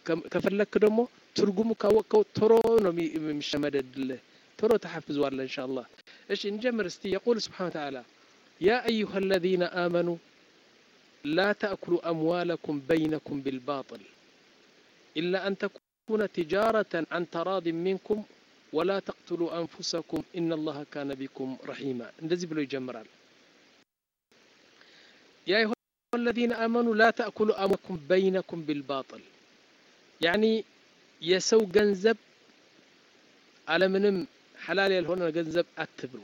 ከፈለክ ደግሞ ትርጉሙ ካወቅከው ቶሎ ነው የሚሸመደድልህ ቶሎ ተሐፍዘዋለህ እንሻ አላህ እሺ እንጀምር እስቲ የቁል ስብሓን ተዓላ ያ አዩሃ አለዚነ አመኑ ላ ተእኩሉ አምዋለኩም በይነኩም ቢልባጥል ኢላ አን ተኩነ ትጃረተን አን ተራድን ሚንኩም ወላ ተቅትሉ አንፉሰኩም ኢነ አላህ ካነ ቢኩም ረሒማ እንደዚህ ብሎ ይጀምራል ያ አዩሃ አለዚነ አመኑ ላ ተእኩሉ አምዋለኩም በይነኩም ቢልባጥል ያኒ የሰው ገንዘብ አለምንም ሐላል ያልሆነ ገንዘብ አትብሉ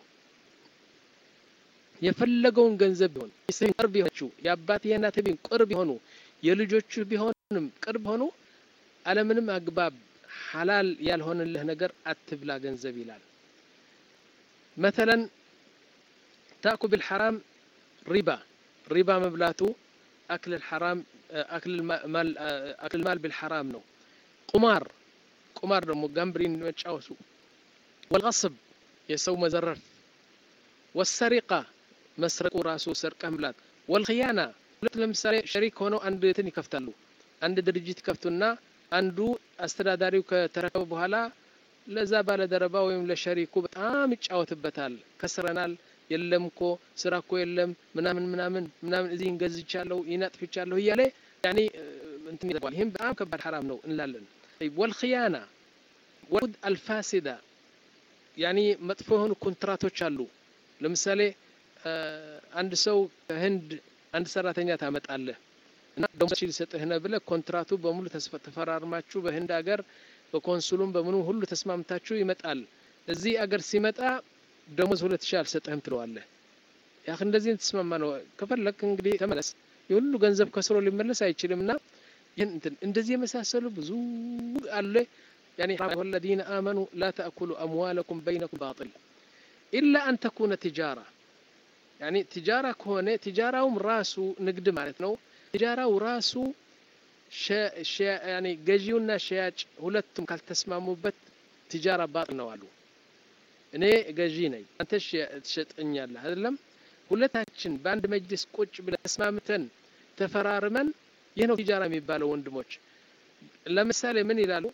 የፈለገውን ገንዘብ ቢሆን ስህን ቅርብ የሆነችው የአባት የእናት ቢሆን ቅርብ የሆኑ የልጆቹ ቢሆንም ቅርብ ሆኑ አለምንም አግባብ ሐላል ያልሆነልህ ነገር አትብላ ገንዘብ ይላል መተለን ታእኩ ቢልሐራም ሪባ ሪባ መብላቱ አክል ልሐራም አክል ማል ቢልሐራም ነው ቁማር ቁማር ደግሞ ጋምብሪን መጫወቱ ወልቀስብ የሰው መዘረፍ ወሰሪቃ መስረቁ ራሱ ሰርቀ መብላት ወልክያና ሁለት ለምሳሌ ሸሪክ ሆነው አንድ እንትን ይከፍታሉ አንድ ድርጅት ይከፍቱና አንዱ አስተዳዳሪው ከተረከበ በኋላ ለዛ ባለደረባ ወይም ለሸሪኩ በጣም ይጫወትበታል ከስረናል የለም እኮ ስራ እኮ የለም ምናምን ምናምን ምናምን እዚህ እንገዝቻለሁ ይነጥፍቻለሁ እያለ ያኔ እንትን ይዘዋል ይህም በጣም ከባድ ሐራም ነው እንላለን ወልክያና ወድ አልፋሲዳ ያኒ መጥፎ የሆኑ ኮንትራቶች አሉ ለምሳሌ አንድ ሰው ከህንድ አንድ ሰራተኛ ታመጣለህ እና ደሞዝ ሊሰጥህ ነው ብለህ ኮንትራቱ በሙሉ ተፈራርማችሁ በህንድ ሀገር በኮንሱሉም በምኑ ሁሉ ተስማምታችሁ ይመጣል እዚህ አገር ሲመጣ ደሞዝ ሁለት ሺህ አልሰጥህም ትለዋለህ ያ እንደዚህ ተስማማ ነው ከፈለክ እንግዲህ ተመለስ የሁሉ ገንዘብ ከስሮ ሊመለስ አይችልም እና ይህን እንትን እንደዚህ የመሳሰሉ ብዙ አለ يعني الذين آمنوا لا تأكلوا أموالكم بينكم باطل إلا أن تكون تجارة يعني تجارة كونه تجارة راسو نقد معناتنا تجارة وراسو شا شا يعني جيونا شياج ሁለቱም ካልተስማሙበት ትጃራ ባጥል ነው አሉ እኔ ገዢ ነኝ አንተ ትሸጠኛለህ አይደለም ሁለታችን በአንድ መጅልስ ቁጭ ብለን ተስማምተን ተፈራርመን ይህ ነው ትጃራ የሚባለው ወንድሞች ለምሳሌ ምን ይላሉ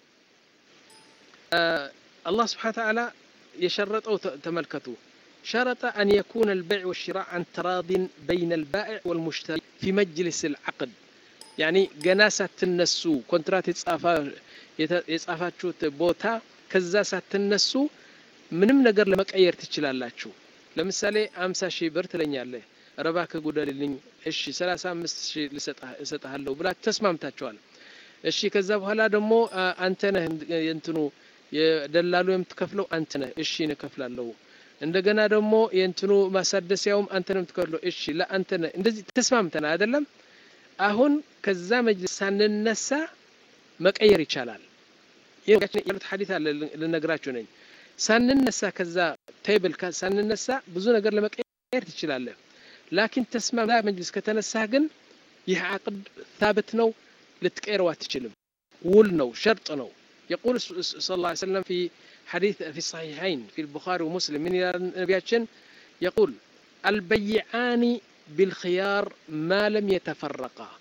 الله سبحانه وتعالى يشرطه تملكته شرط أن يكون البيع والشراء عن تراض بين البائع والمشتري في مجلس العقد يعني جناسة النسو كونترات የጻፋችሁት ቦታ ከዛ ሳትነሱ ምንም ነገር ለመቀየር ትችላላችሁ ለምሳሌ አምሳ ሺህ ብር ትለኛለህ ረባ ከጉደልልኝ እሺ ሰላሳ አምስት ሺህ እሰጥሃለሁ ብላችሁ ተስማምታችኋል እሺ ከዛ በኋላ ደግሞ አንተ ነህ የእንትኑ የደላሉ የምትከፍለው አንተ ነህ እሺ እኔ እከፍላለሁ እንደገና ደግሞ የእንትኑ ማሳደሲያውም አንተ ነው የምትከፍለው እሺ ለአንተ ነህ እንደዚህ ተስማምተና አይደለም አሁን ከዛ መጅልስ ሳንነሳ መቀየር ይቻላል ያሉት ሐዲት አለ ልነግራችሁ ነኝ ሳንነሳ ከዛ ቴብል ሳንነሳ ብዙ ነገር ለመቀየር ትችላለህ ላኪን ተስማማ መጅልስ ከተነሳ ግን ይህ አቅድ ታብት ነው ልትቀይረው አትችልም ውል ነው ሸርጥ ነው يقول صلى الله عليه وسلم في حديث في الصحيحين في البخاري ومسلم من نبياتشن يقول البيعان بالخيار ما لم يتفرقا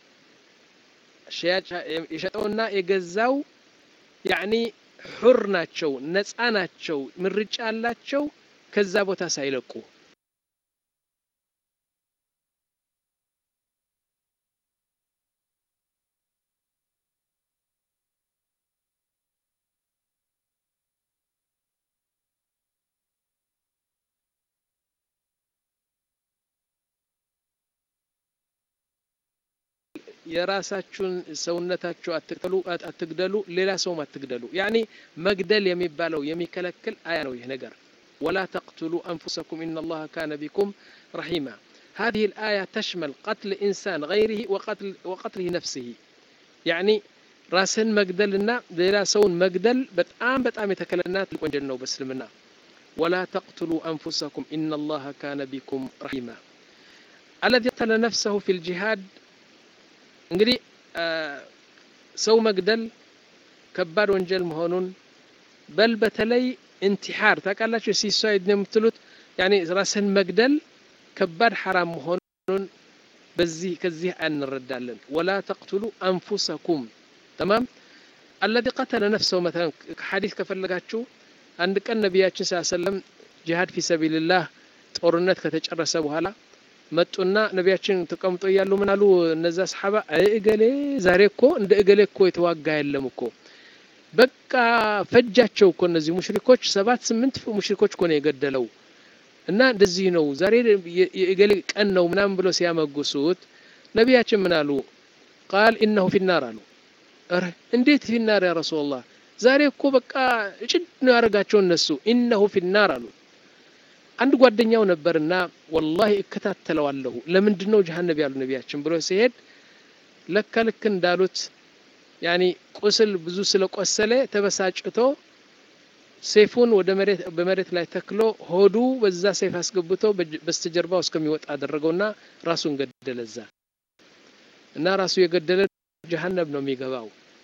يشتونا يجزاو يعني حر ናቸው ነፃ ናቸው ምርጫ አላቸው ከዛ ቦታ ሳይለቁ የራሳችሁን ሰውነታችሁ አትቅተሉ አትግደሉ ሌላ ሰውም አትግደሉ ያኒ መግደል የሚባለው የሚከለክል አያ ነው ይህ ነገር ولا تقتلوا أنفسكم إن الله كان بكم رحيما هذه الآية تشمل قتل إنسان غيره وقتل وقتله نفسه يعني راسن مقدلنا ሌላ ሰውን መግደል በጣም በጣም የተከለናት ወንጀል ነው በእስልምና ولا تقتلوا أنفسكم إن الله كان بكم رحيما الذي قتل نفسه في الجهاد እንግዲህ ሰው መግደል ከባድ ወንጀል መሆኑን በል በተለይ ኢንቲሓር ታውቃላችሁ ሲሳይድ ነው የምትሉት ያኔ ራስን መግደል ከባድ ሐራም መሆኑን በዚህ ከዚህ እንረዳለን ወላ ተቅትሉ አንፉሰኩም ተማም አለዚ ቀተለ ነፍሰው መተን ሐዲስ ከፈለጋችሁ አንድ ቀን ነቢያችን ስ ሰለም ጂሃድ ፊ ሰቢልላህ ጦርነት ከተጨረሰ በኋላ መጡና ነቢያችን ተቀምጦ እያሉ ምን አሉ እነዛ ሰሓባ እገሌ ዛሬ እኮ እንደ እገሌ እኮ የተዋጋ የለም እኮ በቃ ፈጃቸው እኮ እነዚህ ሙሽሪኮች ሰባት ስምንት ሙሽሪኮች እኮ ነው የገደለው እና እንደዚህ ነው ዛሬ የእገሌ ቀን ነው ምናምን ብሎ ሲያመጉሱት ነቢያችን ምን አሉ ቃል ኢነሁ ፊናር አሉ ኧረ እንዴት ፊናር ያ ረሱላላህ ዛሬ እኮ በቃ እጭድ ነው ያደረጋቸው እነሱ ኢነሁ ፊናር አሉ አንድ ጓደኛው ነበርና ወላሂ እከታተለዋለሁ ለምንድን ነው ጀሃነብ ያሉ ነቢያችን ብሎ ሲሄድ ለካ ልክ እንዳሉት ያኒ ቁስል ብዙ ስለቆሰለ ተበሳጭቶ ሴፉን ወደ መሬት በመሬት ላይ ተክሎ ሆዱ በዛ ሴፍ አስገብቶ በስተጀርባው እስከሚወጣ አደረገውና ራሱን ገደለ እዛ እና ራሱ የገደለ ጀሃነብ ነው የሚገባው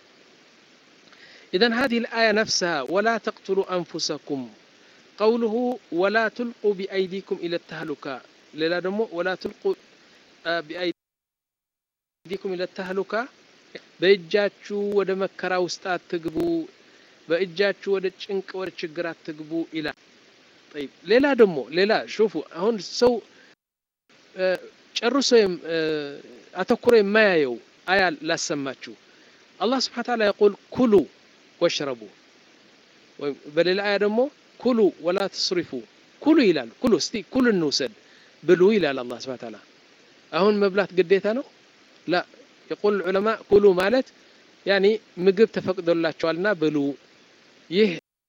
إذن هذه الآية نفسها ولا تقتلوا أنفسكم قوله ولا تلقوا بأيديكم إلى التهلكة ሌላ ደግሞ ወላ ትልቁ ቢአይዲኩም ኢለ ተህሉካ በእጃችሁ ወደ መከራ ውስጥ አትግቡ በእጃችሁ ወደ ጭንቅ ወደ ችግር አትግቡ ይላል ጠይብ ሌላ ደግሞ ሌላ ሹፉ አሁን ሰው ጨርሶ አተኩሮ የማያየው አያ ላሰማችሁ አላህ ስብሓን ታላ የቁል ኩሉ ወሽረቡ በሌላ አያ ደግሞ ኩሉ ወላ ትስሪፉ ኩሉ ይላል ኩሉ እስቲ ኩሉ እንውሰድ ብሉ ይላል አላህ ስብሓን ታላ አሁን መብላት ግዴታ ነው ላ የቁል ዑለማ ኩሉ ማለት ያኒ ምግብ ተፈቅዶላቸዋልና ብሉ ይህ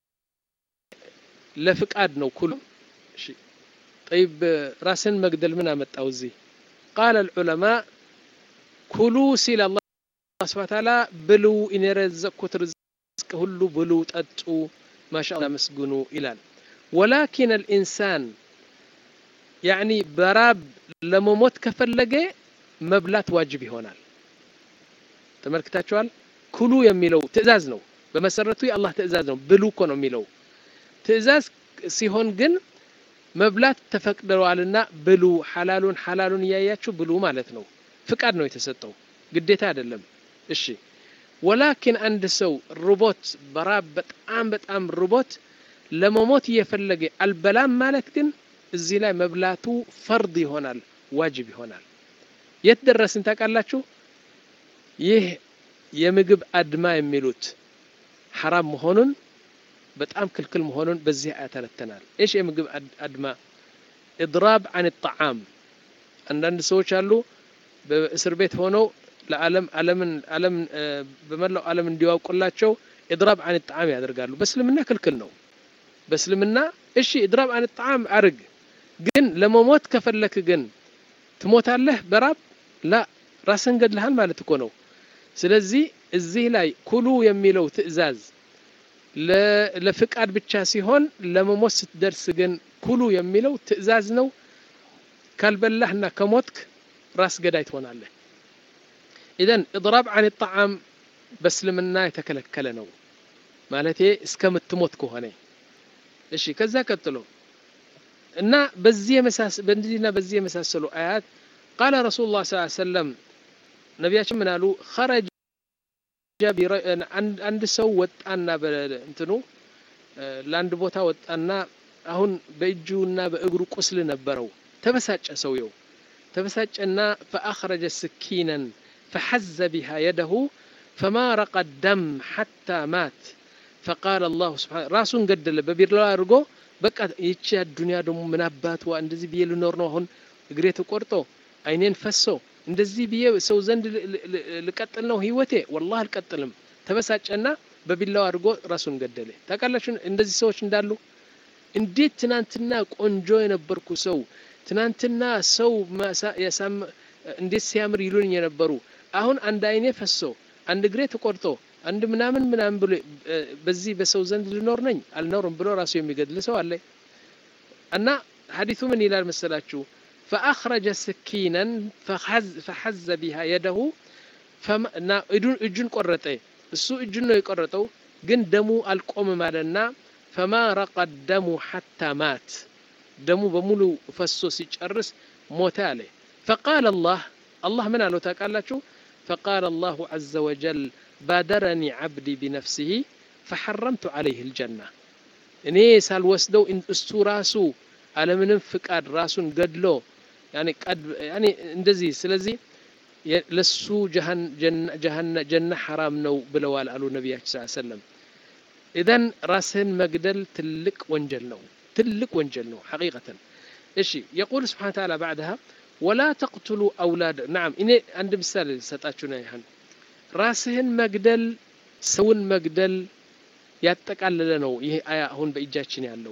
ለፍቃድ ነው ኩሉ ጠይብ ራስን መግደል ምን አመጣው እዚህ ቃለ ልዑለማ ኩሉ ሲል አላህ ስብሓን ታላ ብሉ እኔ የረዘቅኩት ርዝቅ ሁሉ ብሉ ጠጡ ማሻ መስግኑ ይላል ወላኪን አልኢንሳን ያኒ በራብ ለመሞት ከፈለገ መብላት ዋጅብ ይሆናል ተመልክታችኋል ኩሉ የሚለው ትእዛዝ ነው በመሰረቱ የአላህ ትእዛዝ ነው ብሉ እኮ ነው የሚለው ትእዛዝ ሲሆን ግን መብላት ተፈቅደዋልና ብሉ ሐላሉን ሐላሉን እያያችሁ ብሉ ማለት ነው ፍቃድ ነው የተሰጠው ግዴታ አይደለም እሺ ወላኪን አንድ ሰው ርቦት በራብ በጣም በጣም ርቦት ለመሞት እየፈለገ አልበላም ማለት ግን እዚህ ላይ መብላቱ ፈርድ ይሆናል ዋጅብ ይሆናል የት ደረስን ታውቃላችሁ ይህ የምግብ አድማ የሚሉት ሐራም መሆኑን በጣም ክልክል መሆኑን በዚህ ያተነተናል እሽ የምግብ አድማ ኢድራብ አን ጣዓም አንዳንድ ሰዎች አሉ በእስር ቤት ሆነው ለዓለም ዓለምን ዓለም በመላው ዓለም እንዲያውቁላቸው ኢድራብ አን ጣዓም ያደርጋሉ በእስልምና ክልክል ነው በእስልምና እሺ ኢድራብ አን ጣዓም አርግ ግን ለመሞት ከፈለክ ግን ትሞታለህ በራብ ላ ራስን ገድልሃል ማለት እኮ ነው ስለዚህ እዚህ ላይ ኩሉ የሚለው ትእዛዝ ለፍቃድ ብቻ ሲሆን ለመሞት ስትደርስ ግን ኩሉ የሚለው ትእዛዝ ነው ካልበላህና ከሞትክ ራስ ገዳይ ትሆናለህ ኢዘን እድራብ አን ጣዓም በእስልምና የተከለከለ ነው ማለቴ እስከምትሞት ከሆነ እሺ ከዛ ቀጥሎ እና በዚህ በእንዲህና በዚህ የመሳሰሉ አያት ቃለ ረሱሉ ላ ስ ሰለም ነቢያችን ምን አሉ ኸረጀ አንድ ሰው ወጣና እንትኑ ለአንድ ቦታ ወጣና አሁን በእጁና በእግሩ ቁስል ነበረው ተበሳጨ ሰውየው ተበሳጨና ፈአኽረጀ ስኪነን ፈሐዘ ቢሃ የደሁ ፈማ ረቀ ደም ሐታ ማት ፈቃል አላሁ ስብሓን ራሱን ገደለ በቢላዋ አድርጎ በቃ ይቺ አዱኒያ ደግሞ ምን አባትዋ እንደዚህ ብዬ ልኖር ነው አሁን እግሬ ተቆርጦ አይኔን ፈሶ እንደዚህ ብዬ ሰው ዘንድ ልቀጥል ነው ህይወቴ ወላህ አልቀጥልም ተበሳጨና በቢላው አድርጎ ራሱን ገደለ ታውቃላችሁ እንደዚህ ሰዎች እንዳሉ እንዴት ትናንትና ቆንጆ የነበርኩ ሰው ትናንትና ሰው እንዴት ሲያምር ይሉኝ የነበሩ አሁን አንድ አይኔ ፈሶ አንድ እግሬ ተቆርጦ አንድ ምናምን ምናምን ብሎ በዚህ በሰው ዘንድ ልኖር ነኝ አልኖርም ብሎ ራሱ የሚገድል ሰው አለ እና ሀዲቱ ምን ይላል መሰላችሁ ፈአኽረጀ ስኪነን ፈሐዘ ቢሃ የደሁ እና እጁን ቆረጠ እሱ እጁን ነው የቆረጠው ግን ደሙ አልቆምም አለና ፈማ ረቀ ደሙ ሐታ ማት ደሙ በሙሉ ፈሶ ሲጨርስ ሞተ አለ ፈቃል አላህ አላህ ምን አለው ታውቃላችሁ ፈቃል አላሁ ዐዘ ወጀል ባደረኒ ዓብዲ ቢነፍሲሂ ፈሐረምቱ ዓለይህ ልጀና እኔ ሳልወስደው እሱ ራሱ አለምንም ፍቃድ ራሱን ገድሎ እንደዚህ ስለዚህ ለሱ ጀና ሐራም ነው ብለዋል አሉ ነቢያችን ስ ሰለም ኢዘን ራስህን መግደል ትልቅ ወንጀል ነው ትልቅ ወንጀል ነው ሐቂቀተን እሺ የቁል ስብሓን ተዓላ ባዕድሃ ወላ ተቅትሉ አውላድ ናም እኔ አንድ ምሳሌ ልሰጣችሁ ነው ይህን ራስህን መግደል ሰውን መግደል ያጠቃለለ ነው ይሄ አያ አሁን በእጃችን ያለው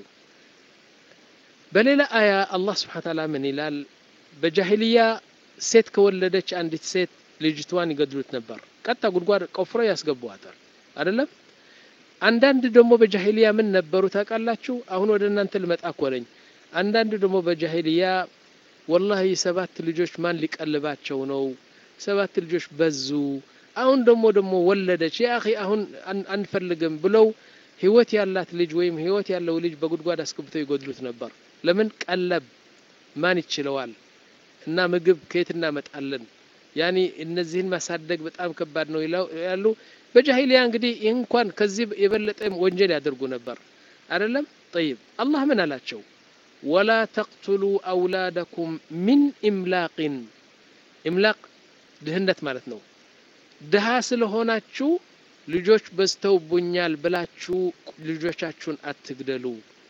በሌላ አያ አላህ ስብሓን ተዓላ ምን ይላል በጃሂልያ ሴት ከወለደች አንዲት ሴት ልጅቷን ይገድሉት ነበር ቀጣ ጉድጓድ ቆፍሮ ያስገቡዋታል አይደለም አንዳንድ ደግሞ በጃሂልያ ምን ነበሩ ታውቃላችሁ አሁን ወደ እናንተ ልመጣ እኮ ነኝ አንዳንድ ደግሞ በጃሂልያ ወላሂ ሰባት ልጆች ማን ሊቀልባቸው ነው ሰባት ልጆች በዙ አሁን ደግሞ ደግሞ ወለደች ያ አኺ አሁን አንፈልግም ብለው ህይወት ያላት ልጅ ወይም ህይወት ያለው ልጅ በጉድጓድ አስገብተው ይጎድሉት ነበር ለምን ቀለብ ማን ይችለዋል እና ምግብ ከየት እናመጣለን ያኒ እነዚህን ማሳደግ በጣም ከባድ ነው ያሉ በጃሂልያ እንግዲህ ይህ እንኳን ከዚህ የበለጠ ወንጀል ያደርጉ ነበር አይደለም ጠይብ አላህ ምን አላቸው ወላ ተቅትሉ አውላደኩም ሚን ኢምላቅን ኢምላቅ ድህነት ማለት ነው ድሃ ስለሆናችሁ ልጆች በዝተውቡኛል ብላችሁ ልጆቻችሁን አትግደሉ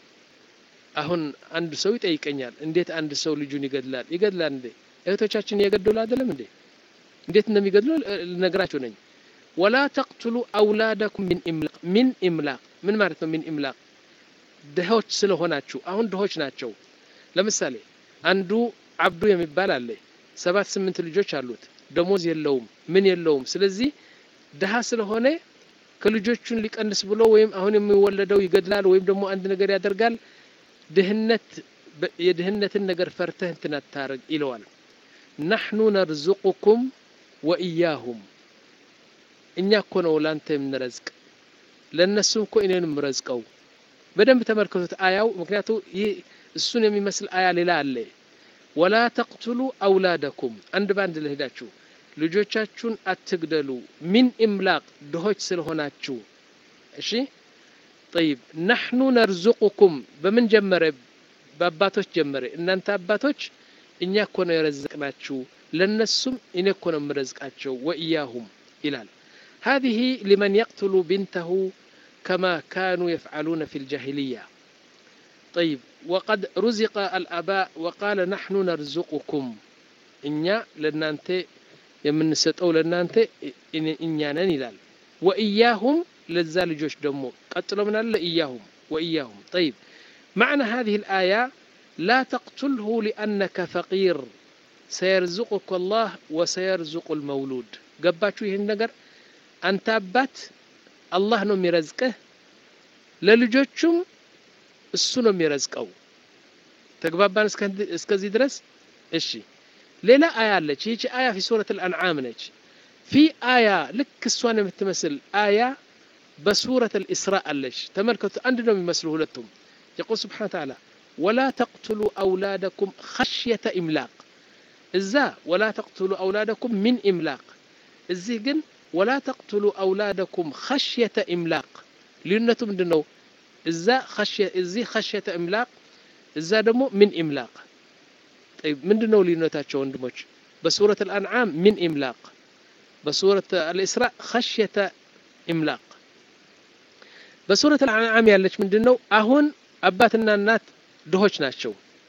አሁን አንድ ሰው ይጠይቀኛል እንዴት አንድ ሰው ልጁን ይገድላል ይገድላል እንዴ እህቶቻችን እየገደሉ አይደለም እንዴ እንዴት እንደሚገድሉ ልነግራችሁ ነኝ ወላ ተቅትሉ አውላደኩም ሚን ኢምላቅ ሚን ኢምላቅ ምን ማለት ነው ሚን ኢምላቅ ድሆች ስለሆናችሁ አሁን ድሆች ናቸው ለምሳሌ አንዱ አብዱ የሚባል አለ ሰባት ስምንት ልጆች አሉት ደሞዝ የለውም ምን የለውም ስለዚህ ድሃ ስለሆነ ከልጆቹን ሊቀንስ ብሎ ወይም አሁን የሚወለደው ይገድላል ወይም ደግሞ አንድ ነገር ያደርጋል ድህነት የድህነትን ነገር ፈርተህ እንትን አታርግ ይለዋል ናሕኑ ነርዙቁኩም ወኢያሁም እኛ እኮ ነው ላንተ የምንረዝቅ ለእነሱም እኮ እኔን የምረዝቀው በደንብ ተመልከቱት አያው ምክንያቱ ይህ እሱን የሚመስል አያ ሌላ አለ ወላ ተቅትሉ አውላደኩም አንድ በአንድ ልሄዳችሁ ልጆቻችሁን አትግደሉ ሚን ኢምላቅ ድሆች ስለሆናችሁ እሺ ጠይብ ናሕኑ ነርዙቁኩም በምን ጀመረ በአባቶች ጀመረ እናንተ አባቶች እኛ እኮ ነው የረዘቅናችሁ ለነሱም እኔ እኮ ነው የምረዝቃቸው ወኢያሁም ይላል هذه لمن يقتل بنته كما كانوا يفعلون في الجاهلية طيب وقد رزق الآباء وقال نحن نرزقكم إنيا لنانت يمن ستو لنانت إنيانا نلال وإياهم لزال جوش دمو قتلوا من الله إياهم وإياهم طيب معنى هذه الآية لا تقتله لأنك فقير سيرزقك الله وسيرزق المولود قباتشو ይህን ነገር አንተ አባት አላህ ነው የሚረዝቅህ ለልጆቹም እሱ ነው የሚረዝቀው ተግባባን እስከዚህ ድረስ እሺ ሌላ አያ አለች ይህቺ አያ ፊ ሱረት አልአንዓም ነች ፊ አያ ልክ እሷን የምትመስል አያ በሱረት አልእስራ አለች ተመልከቱ አንድ ነው የሚመስሉ ሁለቱም يقول سبحانه وتعالى ولا تقتلوا أولادكم خشية إملاق إذا ولا تقتلوا أولادكم من إملاق إزي جن ولا تقتلوا أولادكم خشية إملاق لأنه من إذا خشية إزي خشية إملاق إذا دمو من إملاق طيب من دنو لأنه وندمج بسورة الأنعام من إملاق بسورة الإسراء خشية إملاق በሱረት አልአንዓም ያለች ምንድን ነው አሁን አባትና እናት ድሆች ናቸው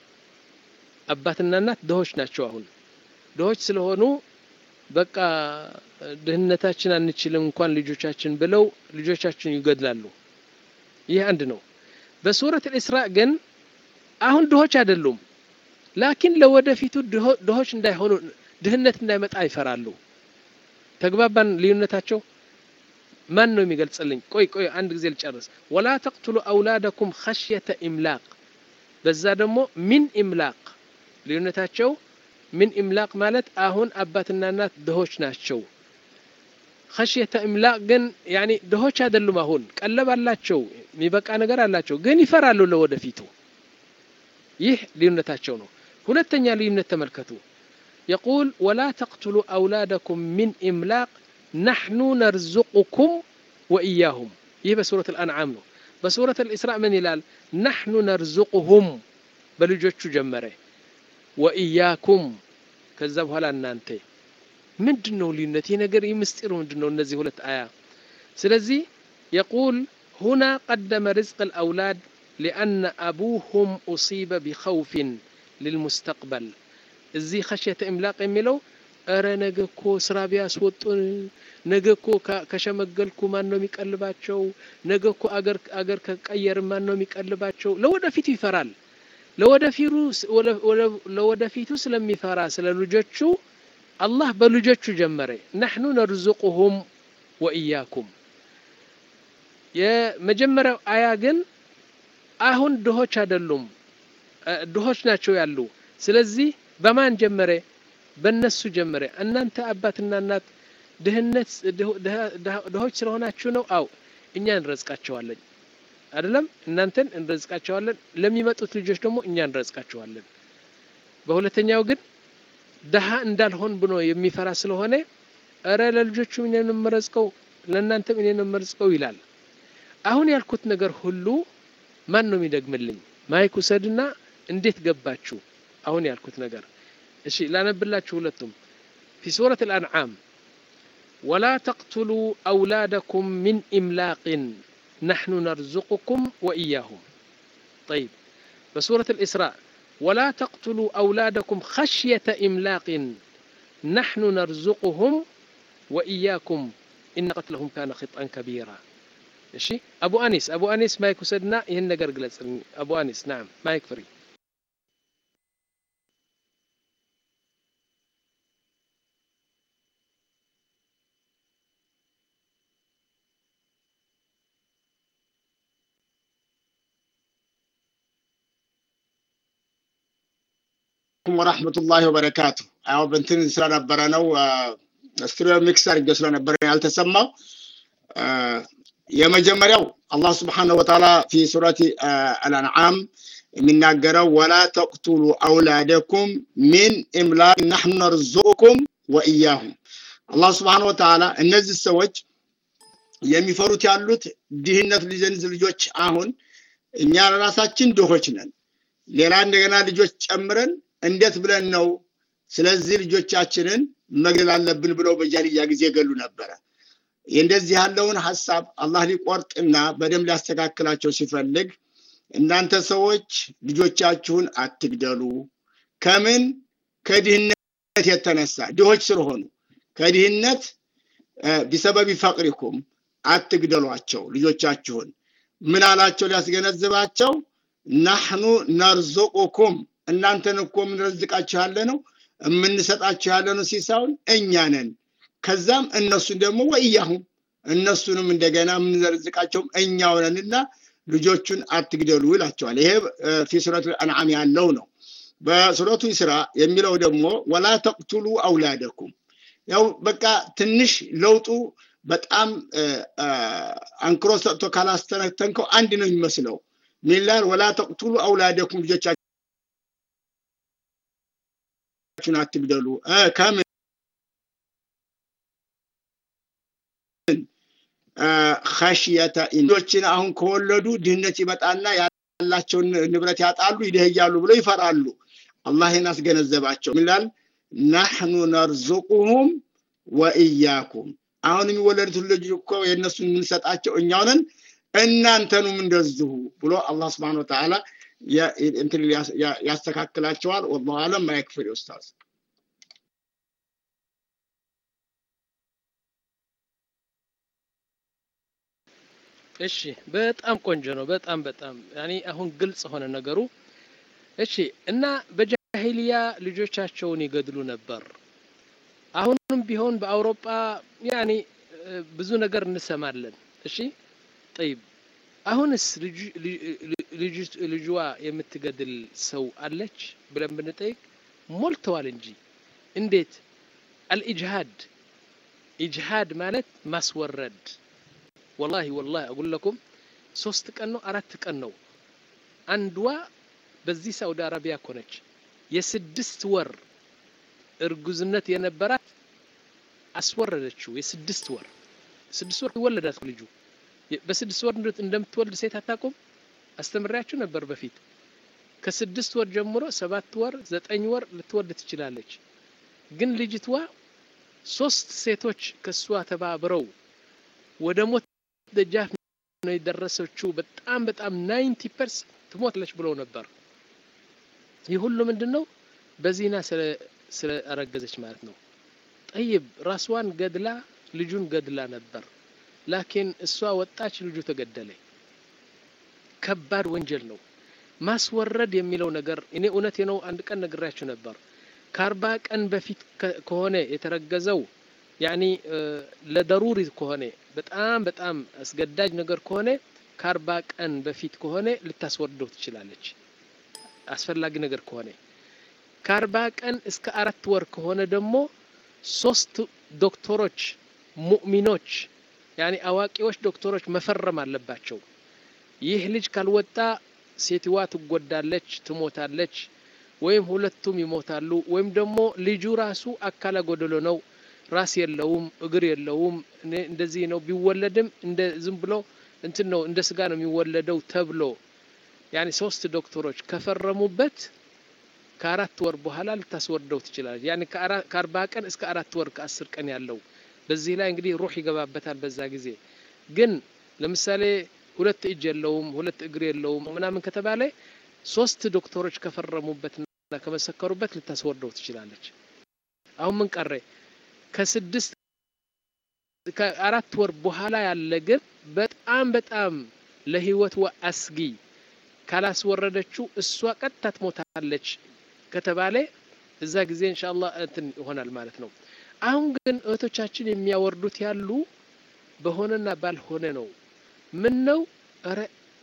አባትና እናት ድሆች ናቸው አሁን ድሆች ስለሆኑ በቃ ድህነታችን አንችልም እንኳን ልጆቻችን ብለው ልጆቻችን ይገድላሉ ይህ አንድ ነው በሱረት ልእስራ ግን አሁን ድሆች አይደሉም ላኪን ለወደፊቱ ድሆች እንዳይሆኑ ድህነት እንዳይመጣ ይፈራሉ ተግባባን ልዩነታቸው ማን ነው የሚገልጽልኝ ቆይ ቆይ አንድ ጊዜ ልጨርስ ወላ ተቅትሉ አውላደኩም ኸሽየተ ኢምላቅ በዛ ደግሞ ሚን ኢምላቅ ልዩነታቸው ሚን ኢምላቅ ማለት አሁን አባትና እናት ድሆች ናቸው ኸሽየተ ኢምላቅ ግን ያኒ ድሆች አይደሉም አሁን ቀለብ አላቸው የሚበቃ ነገር አላቸው ግን ይፈራሉ ለወደፊቱ ይህ ልዩነታቸው ነው ሁለተኛ ልዩነት ተመልከቱ يقول ولا تقتلوا أولادكم من إملاق ናሕኑ ነርዙቁኩም ወኢያሁም ይህ በሱረት አልአንዓም ነው በሱረት አልእስራእ ምን ይላል ናሕኑ ነርዙቁሁም በልጆቹ ጀመረ ወኢያኩም ከዛ በኋላ እናንተ ምንድን ነው ልዩነት ይህ ነገር ይህ ምስጢሩ ምንድን ነው እነዚህ ሁለት አያ ስለዚህ የቁል ሁና ቀደመ ርዝቅ الأولاد لأن أبوهم أصيب بخوف للمستقبل እዚህ خشية إملاق የሚለው እረ ነገ እኮ ስራ ቢያስወጡን ነገ እኮ ከሸመገልኩ ማን ነው የሚቀልባቸው ነገ እኮ አገር አገር ከቀየር ማን ነው የሚቀልባቸው ለወደፊቱ ይፈራል ለወደፊቱ ስለሚፈራ ስለ ልጆቹ አላህ በልጆቹ ጀመረ ናሕኑ ነርዙቁሁም ወኢያኩም የመጀመሪያው አያ ግን አሁን ድሆች አይደሉም ድሆች ናቸው ያሉ ስለዚህ በማን ጀመረ በእነሱ ጀመረ እናንተ አባትና እናት ድህነት ድሆች ስለሆናችሁ ነው አው እኛ እንረዝቃቸዋለን አይደለም እናንተን እንረዝቃቸዋለን ለሚመጡት ልጆች ደግሞ እኛ እንረዝቃቸዋለን በሁለተኛው ግን ደሃ እንዳልሆን ብሎ የሚፈራ ስለሆነ እረ ለልጆቹ እኔ ነው የምረዝቀው ለእናንተም እኔ ነው የምረዝቀው ይላል አሁን ያልኩት ነገር ሁሉ ማን ነው የሚደግምልኝ ማይክ ውሰድና እንዴት ገባችሁ አሁን ያልኩት ነገር እሺ ላነብላችሁ ሁለቱም في سورة الأنعام ولا تقتلوا أولادكم من إملاق نحن نرزقكم وإياهم طيب بسورة الإسراء ولا تقتلوا أولادكم خشية إملاق نحن نرزقهم وإياكم إن قتلهم كان خطأ كبيرا እሺ አቡ አኒስ አቡ አኒስ ማይክ ውሰድና ይህን ነገር ግለጽልኝ አቡ አኒስ ናም ማይክ ፍሪ ወራህመቱላሂ ወበረካቱ ያው በንትን ስለነበረ ነው ስቱዲዮ ሚክስ አድርጌ ስለነበረ ያልተሰማው የመጀመሪያው አላህ ስብሓነሁ ወተዓላ ፊ ሱረቲ አልአንዓም የሚናገረው ወላ ተቅቱሉ አውላደኩም ሚን ኢምላቅ ናሕኑ ነርዙቁኩም ወኢያሁም አላህ ስብሓነሁ ወተዓላ እነዚህ ሰዎች የሚፈሩት ያሉት ድህነት ሊዘንዝ ልጆች አሁን እኛ ራሳችን ድሆች ነን ሌላ እንደገና ልጆች ጨምረን እንዴት ብለን ነው ስለዚህ ልጆቻችንን መግደል አለብን ብለው በጃልያ ጊዜ ገሉ ነበረ እንደዚህ ያለውን ሀሳብ አላህ ሊቆርጥና በደንብ ሊያስተካክላቸው ሲፈልግ እናንተ ሰዎች ልጆቻችሁን አትግደሉ ከምን ከድህነት የተነሳ ድሆች ስለሆኑ ከድህነት ቢሰበቢ ፈቅሪኩም አትግደሏቸው ልጆቻችሁን ምን አላቸው ሊያስገነዝባቸው ናሕኑ ነርዙቁኩም እናንተን እኮ የምንረዝቃችሁ ያለ ነው የምንሰጣችሁ ያለ ነው ሲሳውን እኛ ነን ከዛም እነሱን ደግሞ ወእያሁም እነሱንም እንደገና የምንዘርዝቃቸውም እኛው ነንና ልጆቹን አትግደሉ ይላቸዋል ይሄ ፊ ሱረቱ አንዓም ያለው ነው በሱረቱ ኢስራ የሚለው ደግሞ ወላ ተቅቱሉ አውላደኩም ያው በቃ ትንሽ ለውጡ በጣም አንክሮ ሰጥቶ ካላስተነተንከው አንድ ነው የሚመስለው ሚላል ወላ ተቅቱሉ አውላደኩም ልጆቻችሁን አትግደሉ ከምን ኸሽየተ ልጆችን አሁን ከወለዱ ድህነት ይመጣና ያላቸውን ንብረት ያጣሉ ይደህያሉ ብለው ይፈራሉ አላህን አስገነዘባቸው ይላል ናሕኑ ነርዙቁሁም ወኢያኩም አሁን የሚወለዱት ልጅ እኮ የእነሱን የምንሰጣቸው እኛውንን እናንተኑም እንደዚሁ ብሎ አላህ ስብሓን ወተዓላ እንትን ያስተካክላቸዋል ወላሁ አለም ማይክፍል ኡስታዝ እሺ በጣም ቆንጆ ነው በጣም በጣም ያኔ አሁን ግልጽ ሆነ ነገሩ እሺ እና በጃሂልያ ልጆቻቸውን ይገድሉ ነበር አሁንም ቢሆን በአውሮፓ ያኔ ብዙ ነገር እንሰማለን እሺ ጠይብ አሁንስ ልጅዋ የምትገድል ሰው አለች ብለን ብንጠይቅ ሞልተዋል እንጂ እንዴት አልኢጅሃድ ኢጅሃድ ማለት ማስወረድ ወላሂ ወላሂ አቁል ለኩም ሶስት ቀን ነው አራት ቀን ነው አንዷ በዚህ ሳውዲ አረቢያ ኮነች የስድስት ወር እርጉዝነት የነበራት አስወረደችው የስድስት ወር ስድስት ወር ይወለዳት ልጁ በስድስት ወር እንደምትወልድ ሴት አታውቁም አስተምሪያችሁ ነበር በፊት ከስድስት ወር ጀምሮ ሰባት ወር ዘጠኝ ወር ልትወልድ ትችላለች ግን ልጅቷ ሶስት ሴቶች ከእሷ ተባብረው ወደ ሞት ደጃፍ ነው የደረሰችው በጣም በጣም ናይንቲ ፐርሰንት ትሞትለች ብለው ነበር ይህ ሁሉ ምንድን ነው በዚና ስለረገዘች ማለት ነው ጠይብ ራስዋን ገድላ ልጁን ገድላ ነበር ላኪን እሷ ወጣች ልጁ ተገደለ ከባድ ወንጀል ነው ማስወረድ የሚለው ነገር እኔ እውነቴ ነው አንድ ቀን ነግራችሁ ነበር ከአርባ ቀን በፊት ከሆነ የተረገዘው ያኒ ለደሩሪ ከሆነ በጣም በጣም አስገዳጅ ነገር ከሆነ ከአርባ ቀን በፊት ከሆነ ልታስወርደው ትችላለች አስፈላጊ ነገር ከሆነ ከአርባ ቀን እስከ አራት ወር ከሆነ ደግሞ ሶስት ዶክተሮች ሙእሚኖች ያኒ አዋቂዎች ዶክተሮች መፈረም አለባቸው ይህ ልጅ ካልወጣ ሴትዋ ትጎዳለች ትሞታለች ወይም ሁለቱም ይሞታሉ ወይም ደግሞ ልጁ ራሱ አካለ ጎደሎ ነው ራስ የለውም እግር የለውም እንደዚህ ነው ቢወለድም እንደ ዝም ብሎ እንትን ነው እንደ ስጋ ነው የሚወለደው ተብሎ ያኒ ሶስት ዶክተሮች ከፈረሙበት ከአራት ወር በኋላ ልታስወርደው ትችላለች ያኒ ከአርባ ቀን እስከ አራት ወር ከአስር ቀን ያለው በዚህ ላይ እንግዲህ ሩህ ይገባበታል በዛ ጊዜ ግን ለምሳሌ ሁለት እጅ የለውም ሁለት እግር የለውም ምናምን ከተባለ ሶስት ዶክተሮች ከፈረሙበትና ከመሰከሩበት ልታስወርደው ትችላለች አሁን ምን ቀረ ከስድስት ከአራት ወር በኋላ ያለ ግን በጣም በጣም ለህይወት አስጊ ካላስወረደችው እሷ ቀጥታ ትሞታለች ከተባለ እዛ ጊዜ እንሻላ እንትን ይሆናል ማለት ነው አሁን ግን እህቶቻችን የሚያወርዱት ያሉ በሆነና ባልሆነ ነው ምን ነው ረ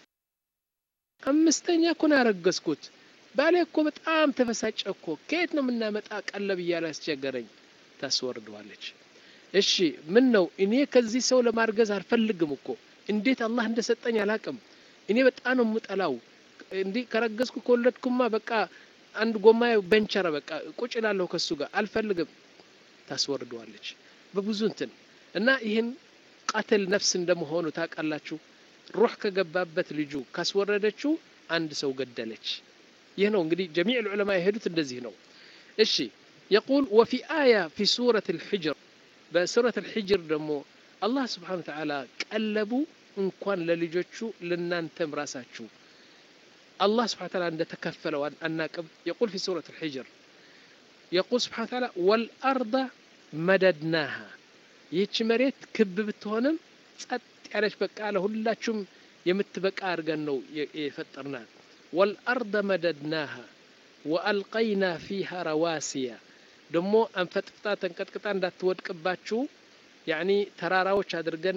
አምስተኛ እኮ ነው ያረገዝኩት ባሌ እኮ በጣም ተበሳጨ እኮ ከየት ነው የምናመጣ ቀለብ እያለ ያስቸገረኝ ታስወርደዋለች እሺ ምን ነው እኔ ከዚህ ሰው ለማርገዝ አልፈልግም እኮ እንዴት አላህ እንደሰጠኝ አላቅም እኔ በጣም ነው የምጠላው እንዲህ ከረገዝኩ ከወለድኩማ በቃ አንድ ጎማ በንቸረ በቃ ቁጭ ላለሁ ከሱ ጋር አልፈልግም ታስወርደዋለች በብዙ እንትን እና ይህን ቀትል ነፍስ እንደመሆኑ ታውቃላችሁ ሩህ ከገባበት ልጁ ካስወረደችው አንድ ሰው ገደለች ይህ ነው እንግዲህ ጀሚዕ ልዑለማ የሄዱት እንደዚህ ነው እሺ يقول وفي آية في سورة الحجر بسورة الحجر دمو الله سبحانه وتعالى قلبوا إن كان للجوتشو لنانتم راساتشو الله سبحانه وتعالى عند تكفل الناقب يقول في سورة الحجر يقول سبحانه وتعالى والأرض مددناها ይህች መሬት ክብ ብትሆንም ጸጥ ያለች በቃ ለሁላችሁም የምትበቃ አድርገን ነው የፈጠርናት ወልአርደ መደድናሃ ወአልቀይና ፊሃ ረዋሲያ ደግሞ አንፈጥፍጣ ተንቀጥቅጣ እንዳትወድቅባችሁ ያኒ ተራራዎች አድርገን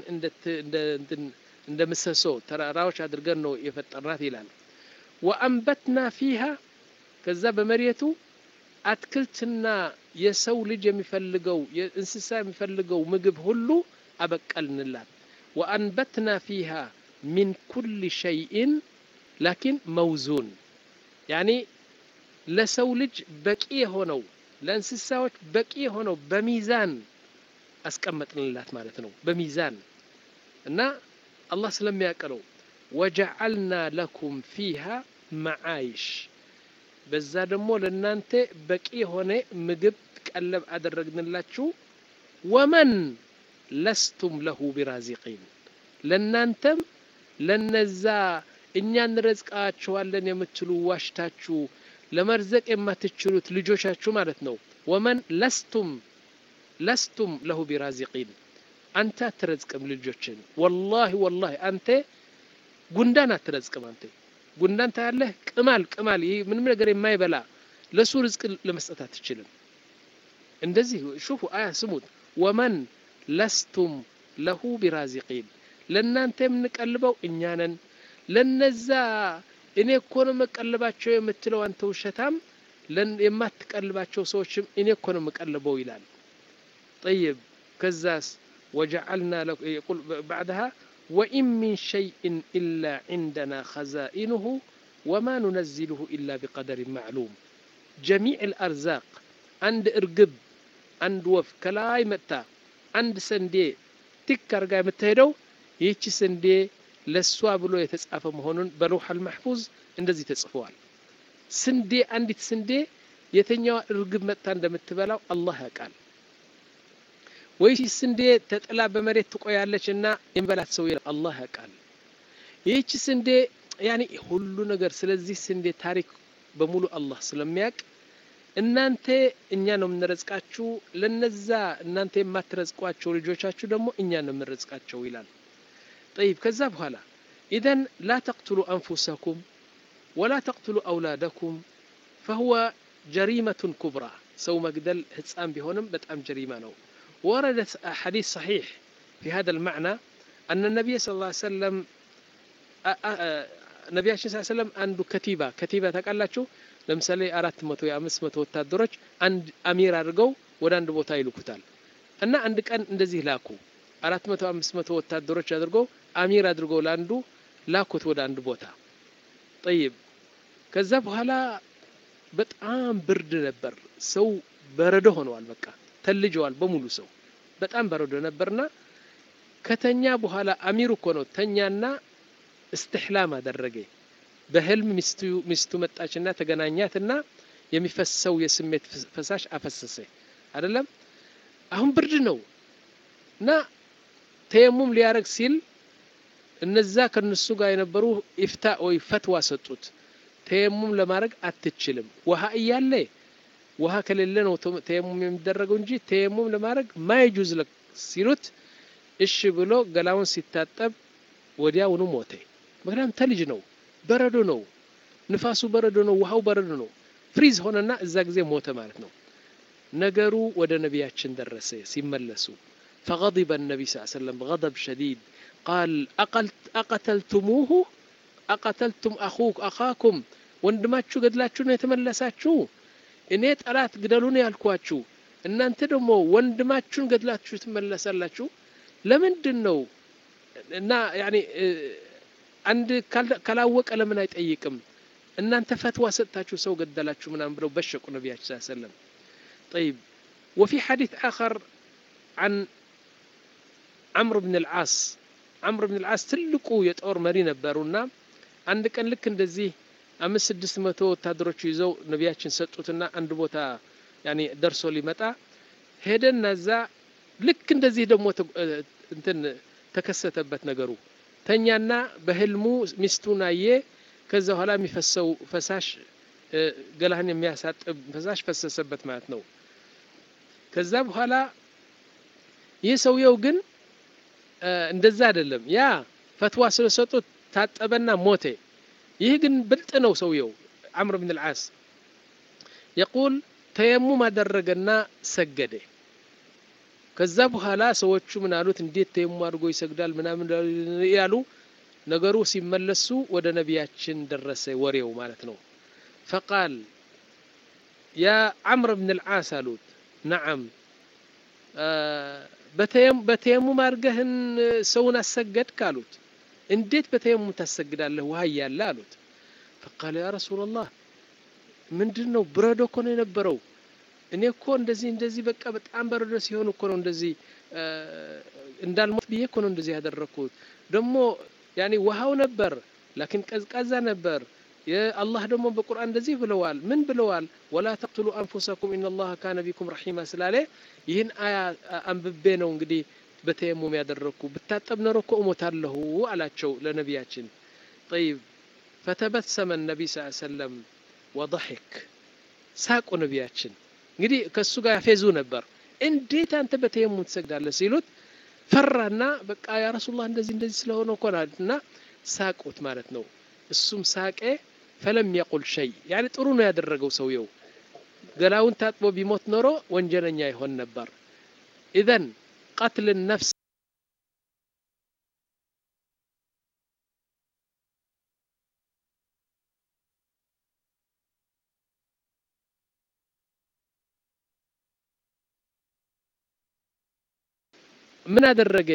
እንደ ምሰሶ ተራራዎች አድርገን ነው የፈጠርናት ይላል ወአንበትና ፊሃ ከዛ በመሬቱ አትክልትና የሰው ልጅ የሚፈልገው የእንስሳ የሚፈልገው ምግብ ሁሉ አበቀልንላት ወአንበትና ፊሃ ሚን ኩል ሸይኢን ላኪን መውዙን ያኒ ለሰው ልጅ በቂ የሆነው ለእንስሳዎች በቂ የሆነው በሚዛን አስቀመጥንላት ማለት ነው በሚዛን እና አላህ ስለሚያቀለው ወጀዐልና ለኩም ፊሃ መዓይሽ በዛ ደግሞ ለእናንተ በቂ የሆነ ምግብ ቀለብ አደረግንላችሁ ወመን ለስቱም ለሁ ቢራዚቂን ለእናንተም ለነዛ እኛ እንረዝቃችኋለን የምትሉ ዋሽታችሁ ለመርዘቅ የማትችሉት ልጆቻችሁ ማለት ነው ወመን ለስቱም ለስቱም ለሁ ቢራዚቂን አንተ አትረዝቅም ልጆችን ወላሂ ወላሂ አንተ ጉንዳን አትረዝቅም አንተ ጉንዳን ታያለህ ቅማል ቅማል ይህ ምንም ነገር የማይበላ ለሱ ርዝቅ ለመስጠት አትችልም እንደዚህ ሹፉ አያ ስሙት ወመን ለስቱም ለሁ ቢራዚቂን ለእናንተ የምንቀልበው እኛ ነን ለነዛ እኔ እኮ ነው መቀልባቸው የምትለው አንተ ውሸታም የማትቀልባቸው ሰዎችም እኔ እኮ ነው የምቀልበው ይላል ጠይብ ከዛስ ወጀዐልና يقول بعدها وإن من شيء إلا عندنا خزائنه وما ننزله إلا بقدر معلوم جميع الأرزاق عند إرقب عند وف كلاي متى አንድ ስንዴ ቲክ አርጋ የምትሄደው ይህቺ ስንዴ ለሷ ብሎ የተጻፈ መሆኑን በለውሐል መሕፉዝ እንደዚህ ተጽፈዋል። ስንዴ አንዲት ስንዴ የተኛዋ እርግብ መጥታ እንደምትበላው አላህ ያውቃል። ወይስ ስንዴ ተጥላ በመሬት ትቆያለች እና የሚበላት ሰው የለም፣ አላህ ያውቃል። ይህቺ ስንዴ ያኔ ሁሉ ነገር ስለዚህ ስንዴ ታሪክ በሙሉ አላህ ስለሚያውቅ እናንተ እኛ ነው የምንረዝቃችሁ፣ ለነዛ እናንተ የማትረዝቋቸው ልጆቻችሁ ደግሞ እኛ ነው የምንረዝቃቸው ይላል። ጠይብ ከዛ በኋላ ኢዘን ላ ተቅትሉ አንፉሰኩም ወላ ተቅትሉ አውላደኩም ፈሁወ ጀሪመቱን ኩብራ ሰው መግደል ህፃን ቢሆንም በጣም ጀሪማ ነው። ወረደ ሐዲስ ሰሒሕ ፊ ሀዛ ልማዕና አነ ነቢይ ስ ላ ሰለም ነቢያችን ስ ሰለም አንዱ ከቲባ ከቲባ ታውቃላችሁ ለምሳሌ አራት መቶ የአምስት መቶ ወታደሮች አንድ አሚር አድርገው ወደ አንድ ቦታ ይልኩታል እና አንድ ቀን እንደዚህ ላኩ አራት መቶ አምስት መቶ ወታደሮች አድርገው አሚር አድርገው ለአንዱ ላኩት ወደ አንድ ቦታ ጠይብ ከዛ በኋላ በጣም ብርድ ነበር ሰው በረዶ ሆነዋል በቃ ተልጀዋል በሙሉ ሰው በጣም በረዶ ነበርና ከተኛ በኋላ አሚሩ እኮ ነው ተኛና እስትሕላም አደረገ በህልም ሚስቱ ሚስቱ መጣችና ተገናኛትና የሚፈሰው የስሜት ፈሳሽ አፈሰሰ አይደለም አሁን ብርድ ነው እና ተየሙም ሊያረግ ሲል እነዛ ከነሱ ጋር የነበሩ ኢፍታ ወይ ፈትዋ ሰጡት ተየሙም ለማድረግ አትችልም ውሃ እያለ ውሃ ከሌለ ነው ተየሙም የሚደረገው እንጂ ተየሙም ለማድረግ ማይጁዝ ሲሉት እሺ ብሎ ገላውን ሲታጠብ ወዲያውኑ ሞተ ምክንያቱም ተልጅ ነው በረዶ ነው ንፋሱ በረዶ ነው ውሃው በረዶ ነው ፍሪዝ ሆነና እዛ ጊዜ ሞተ ማለት ነው ነገሩ ወደ ነቢያችን ደረሰ ሲመለሱ فغضب النبي صلى الله عليه وسلم غضب شديد قال أقتلتموه أقتلتم أخوك أخاكم ወንድማችሁ ገድላችሁ ነው የተመለሳችሁ እኔ ጠላት ግደሉን ያልኳችሁ እናንተ ደግሞ ወንድማችሁን ገድላችሁ ትመለሳላችሁ ለምንድን ነው እና ያኔ አንድ ካላወቀ ለምን አይጠይቅም እናንተ ፈትዋ ሰጥታችሁ ሰው ገደላችሁ ምናምን ብለው በሸቁ ነቢያችን ስ ሰለም طيب وفي حديث آخر عن عمرو بن العاص عمرو بن العاص ትልቁ የጦር መሪ ነበሩና አንድ ቀን ልክ እንደዚህ አምስት ስድስት መቶ ወታደሮች ይዘው ነቢያችን ሰጡትና አንድ ቦታ ያኔ ደርሶ ሊመጣ ሄደና እዛ ልክ እንደዚህ ደግሞ እንትን ተከሰተበት ነገሩ ተኛና በህልሙ ሚስቱን አየ ከዛ በኋላ የሚፈሰው ፈሳሽ ገላህን የሚያሳጥብ ፈሳሽ ፈሰሰበት ማለት ነው ከዛ በኋላ ይህ ሰውየው ግን እንደዛ አይደለም ያ ፈትዋ ስለሰጡት ታጠበና ሞተ ይህ ግን ብልጥ ነው ሰውየው አምር ብን ልዓስ የቁል ተየሙም አደረገና ሰገደ ከዛ በኋላ ሰዎቹ ምን አሉት እንዴት ተየሙም አድርጎ ይሰግዳል ምናምን ያሉ ነገሩ ሲመለሱ ወደ ነቢያችን ደረሰ ወሬው ማለት ነው ፈቃል ያ አምር ብን ልዓስ አሉት ነዓም በተየሙም አድርገህን ሰውን አሰገድክ አሉት እንዴት በተየሙም ታሰግዳለህ ውሃ እያለ አሉት ፈቃለ ያ ረሱላላህ ምንድን ነው ብረዶ እኮ ነው የነበረው እኔ እኮ እንደዚህ እንደዚህ በቃ በጣም በረዶ ሲሆን እኮ ነው እንደዚህ እንዳልሞት ብዬ እኮ ነው እንደዚህ ያደረግኩት ደግሞ ያኔ ውሃው ነበር ላኪን ቀዝቃዛ ነበር የአላህ ደግሞ በቁርአን እንደዚህ ብለዋል ምን ብለዋል ወላ ተቅትሉ አንፉሰኩም ኢነላህ ካነ ቢኩም ረሒማ ስላለ ይህን አያ አንብቤ ነው እንግዲህ በተየሙም ያደረግኩ ብታጠብ ኖሮ እኮ እሞታለሁ አላቸው ለነቢያችን ጠይብ ፈተበሰመ ነቢይ ስ ሰለም ወضحክ ሳቁ ነቢያችን እንግዲህ ከእሱ ጋር ያፌዙ ነበር እንዴት አንተ በተየሙም ትሰግዳለህ ሲሉት ፈራና በቃ ያ ረሱላህ እንደዚህ እንደዚህ ስለሆነ እኮ እና ሳቁት ማለት ነው እሱም ሳቄ ፈለም የቁል ሸይ ያኔ ጥሩ ነው ያደረገው ሰውየው ገላውን ታጥቦ ቢሞት ኖሮ ወንጀለኛ ይሆን ነበር ኢዘን ቀትል ነፍስ ምን አደረገ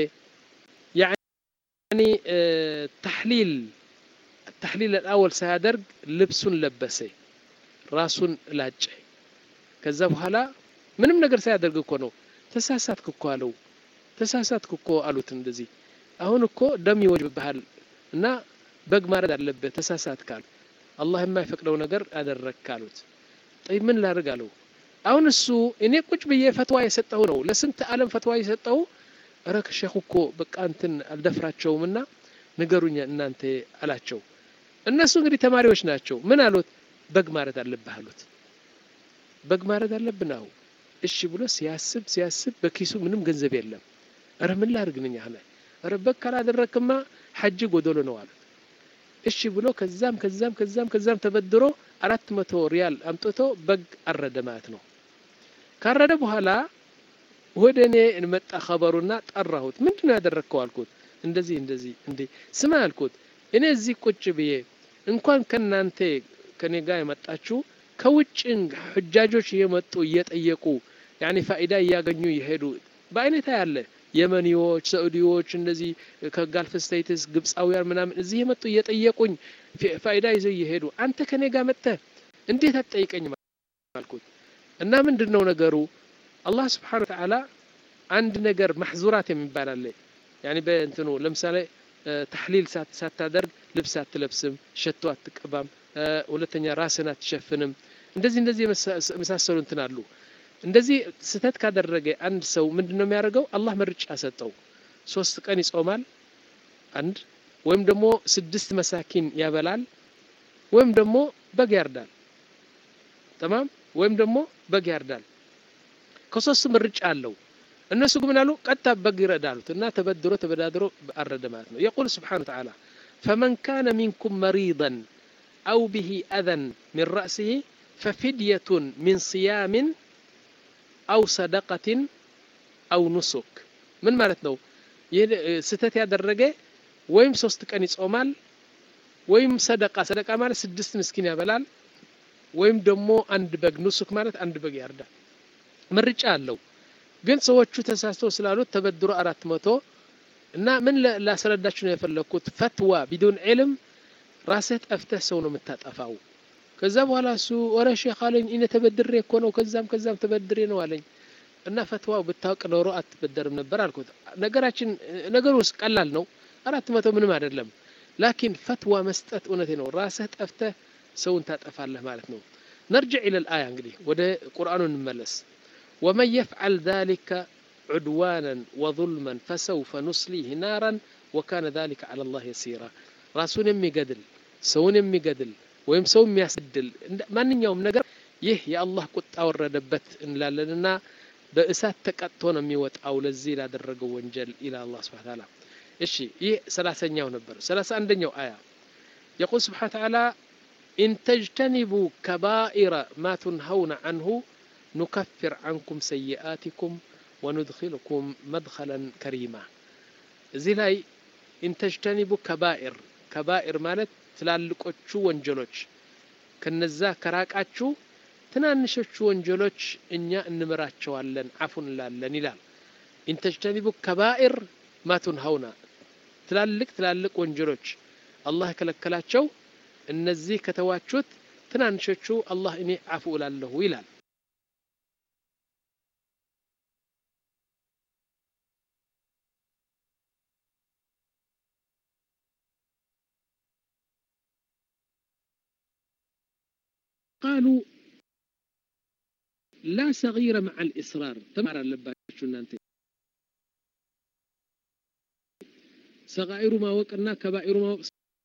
ያኒ ተሕሊል ተሕሊል አልአወል ሳያደርግ ልብሱን ለበሰ ራሱን ላጨ ከዛ በኋላ ምንም ነገር ሳያደርግ እኮ ነው ተሳሳትክ እኮ አለው ተሳሳትክ እኮ አሉት እንደዚህ አሁን እኮ ደም ይወጅብሃል እና በግ ማረድ አለብህ ተሳሳትክ አሉ አላህ የማይፈቅደው ነገር አደረግክ አሉት ጠይብ ምን ላድርግ አለው አሁን እሱ እኔ ቁጭ ብዬ ፈትዋ የሰጠው ነው ለስንት ዓለም ፈትዋ የሰጠው እረ ከሼኹ እኮ በቃ እንትን አልደፍራቸውም እና ንገሩኝ እናንተ አላቸው እነሱ እንግዲህ ተማሪዎች ናቸው ምን አሉት በግ ማረድ አለብህ አሉት በግ ማረድ አለብን አሁ እሺ ብሎ ሲያስብ ሲያስብ በኪሱ ምንም ገንዘብ የለም እረ ምን ላድርግ ነኝ አለ እረ በግ ካላደረክማ ሐጅ ጎደሎ ነው አሉት እሺ ብሎ ከዛም ከዛም ከዛም ከዛም ተበድሮ አራት መቶ ሪያል አምጥቶ በግ አረደ ማለት ነው ካረደ በኋላ ወደ እኔ እንመጣ ኸበሩና ጠራሁት ምንድን ነው ያደረግከው አልኩት እንደዚህ እንደዚህ እንዴ ስማ አልኩት እኔ እዚህ ቁጭ ብዬ እንኳን ከናንተ ከኔ ጋር የመጣችሁ ከውጭ ሕጃጆች እየመጡ እየጠየቁ ያኔ ፋይዳ እያገኙ እየሄዱ በአይነታ ያለ የመኒዎች፣ ሳዑዲዎች እንደዚህ ከጋልፍ ስቴትስ ግብፃውያን ምናምን እዚህ የመጡ እየጠየቁኝ ፋይዳ ይዘው እየሄዱ አንተ ከኔ ጋር መጥተህ እንዴት አትጠይቀኝ አልኩት እና ምንድን ነው ነገሩ አላህ ስብሓን ወተዓላ አንድ ነገር ማሕዙራት የሚባል አለ ያኒ በእንትኑ ለምሳሌ ተሕሊል ሳታደርግ ልብስ አትለብስም ሸቶ አትቀባም ሁለተኛ ራስን አትሸፍንም እንደዚህ እንደዚህ የመሳሰሉ እንትን አሉ እንደዚህ ስህተት ካደረገ አንድ ሰው ምንድን ነው የሚያደርገው አላህ ምርጫ ሰጠው ሶስት ቀን ይጾማል አንድ ወይም ደግሞ ስድስት መሳኪን ያበላል ወይም ደግሞ በግ ያርዳል ተማም ወይም ደግሞ በግ ያርዳል ከሶስት ምርጫ አለው እነሱ ግን አሉ ቀጥታ በግ ይረዳሉት እና ተበድሮ ተበዳድሮ አረደ ማለት ነው የቁል ስብሓን ተዓላ ፈመን ካነ ሚንኩም መሪضን አው ብሂ አዘን ሚን ረእሲህ ፈፊድየቱን ሚን ስያምን አው ሰደቀትን አው ኑሱክ ምን ማለት ነው ይህ ስህተት ያደረገ ወይም ሶስት ቀን ይጾማል ወይም ሰደቃ ሰደቃ ማለት ስድስት ምስኪን ያበላል ወይም ደግሞ አንድ በግ ኑሱክ ማለት አንድ በግ ያርዳል ምርጫ አለው ግን ሰዎቹ ተሳስተው ስላሉት ተበድሮ አራት መቶ እና ምን ላስረዳችሁ ነው የፈለግኩት ፈትዋ ቢዱን ዕልም ራስህ ጠፍተህ ሰው ነው የምታጠፋው ከዛ በኋላ እሱ ወረ ሼክ አለኝ እኔ ተበድሬ እኮ ነው ከዛም ከዛም ተበድሬ ነው አለኝ እና ፈትዋው ብታውቅ ኖሮ አትበደርም ነበር አልኩት ነገራችን ነገሩ ውስጥ ቀላል ነው አራት መቶ ምንም አይደለም ላኪን ፈትዋ መስጠት እውነቴ ነው ራስህ ጠፍተህ ሰውን ታጠፋለህ ማለት ነው ነርጅዕ ኢለል አያ እንግዲህ ወደ ቁርአኑ እንመለስ ومن يفعل ذلك عدوانا وظلما فسوف نصليه نارا وكان ذلك على الله يسيرا ራሱን የሚገድል ሰውን የሚገድል ወይም ሰው የሚያስድል ማንኛውም ነገር ይህ የአላህ ቁጣ ወረደበት እንላለንና በእሳት ተቀጥቶ ነው የሚወጣው ለዚህ ላደረገው ወንጀል ኢላ አላህ ስብሐ ተዓላ እሺ ይህ ሰላሳኛው ነበር ሰላሳ አንደኛው አያ የቁል ስብሐ ተዓላ ኢን ተጅተኒቡ ከባኢረ ማ ቱንሀውነ አንሁ ኑከፍር አንኩም ሰይአቲኩም ወኑድኪልኩም መድኸለን ከሪማ እዚህ ላይ ኢንተጅተኒቡ ከባኢር ከባኢር ማለት ትላልቆቹ ወንጀሎች ከነዛ ከራቃችሁ ትናንሾቹ ወንጀሎች እኛ እንምራቸዋለን አፉ እንላለን ይላል ኢንተጅተኒቡ ከባኢር ማቱን ሀውና ትላልቅ ትላልቅ ወንጀሎች አላህ የከለከላቸው እነዚህ ከተዋቹት ትናንሾቹ አላህ እኔ አፉ እላለሁ ይላል قالوا لا صغير مع الإصرار تمر اللباتشو እናንተ ሰጋኢሩ ማወቅና ከባኢሩ ማወቅ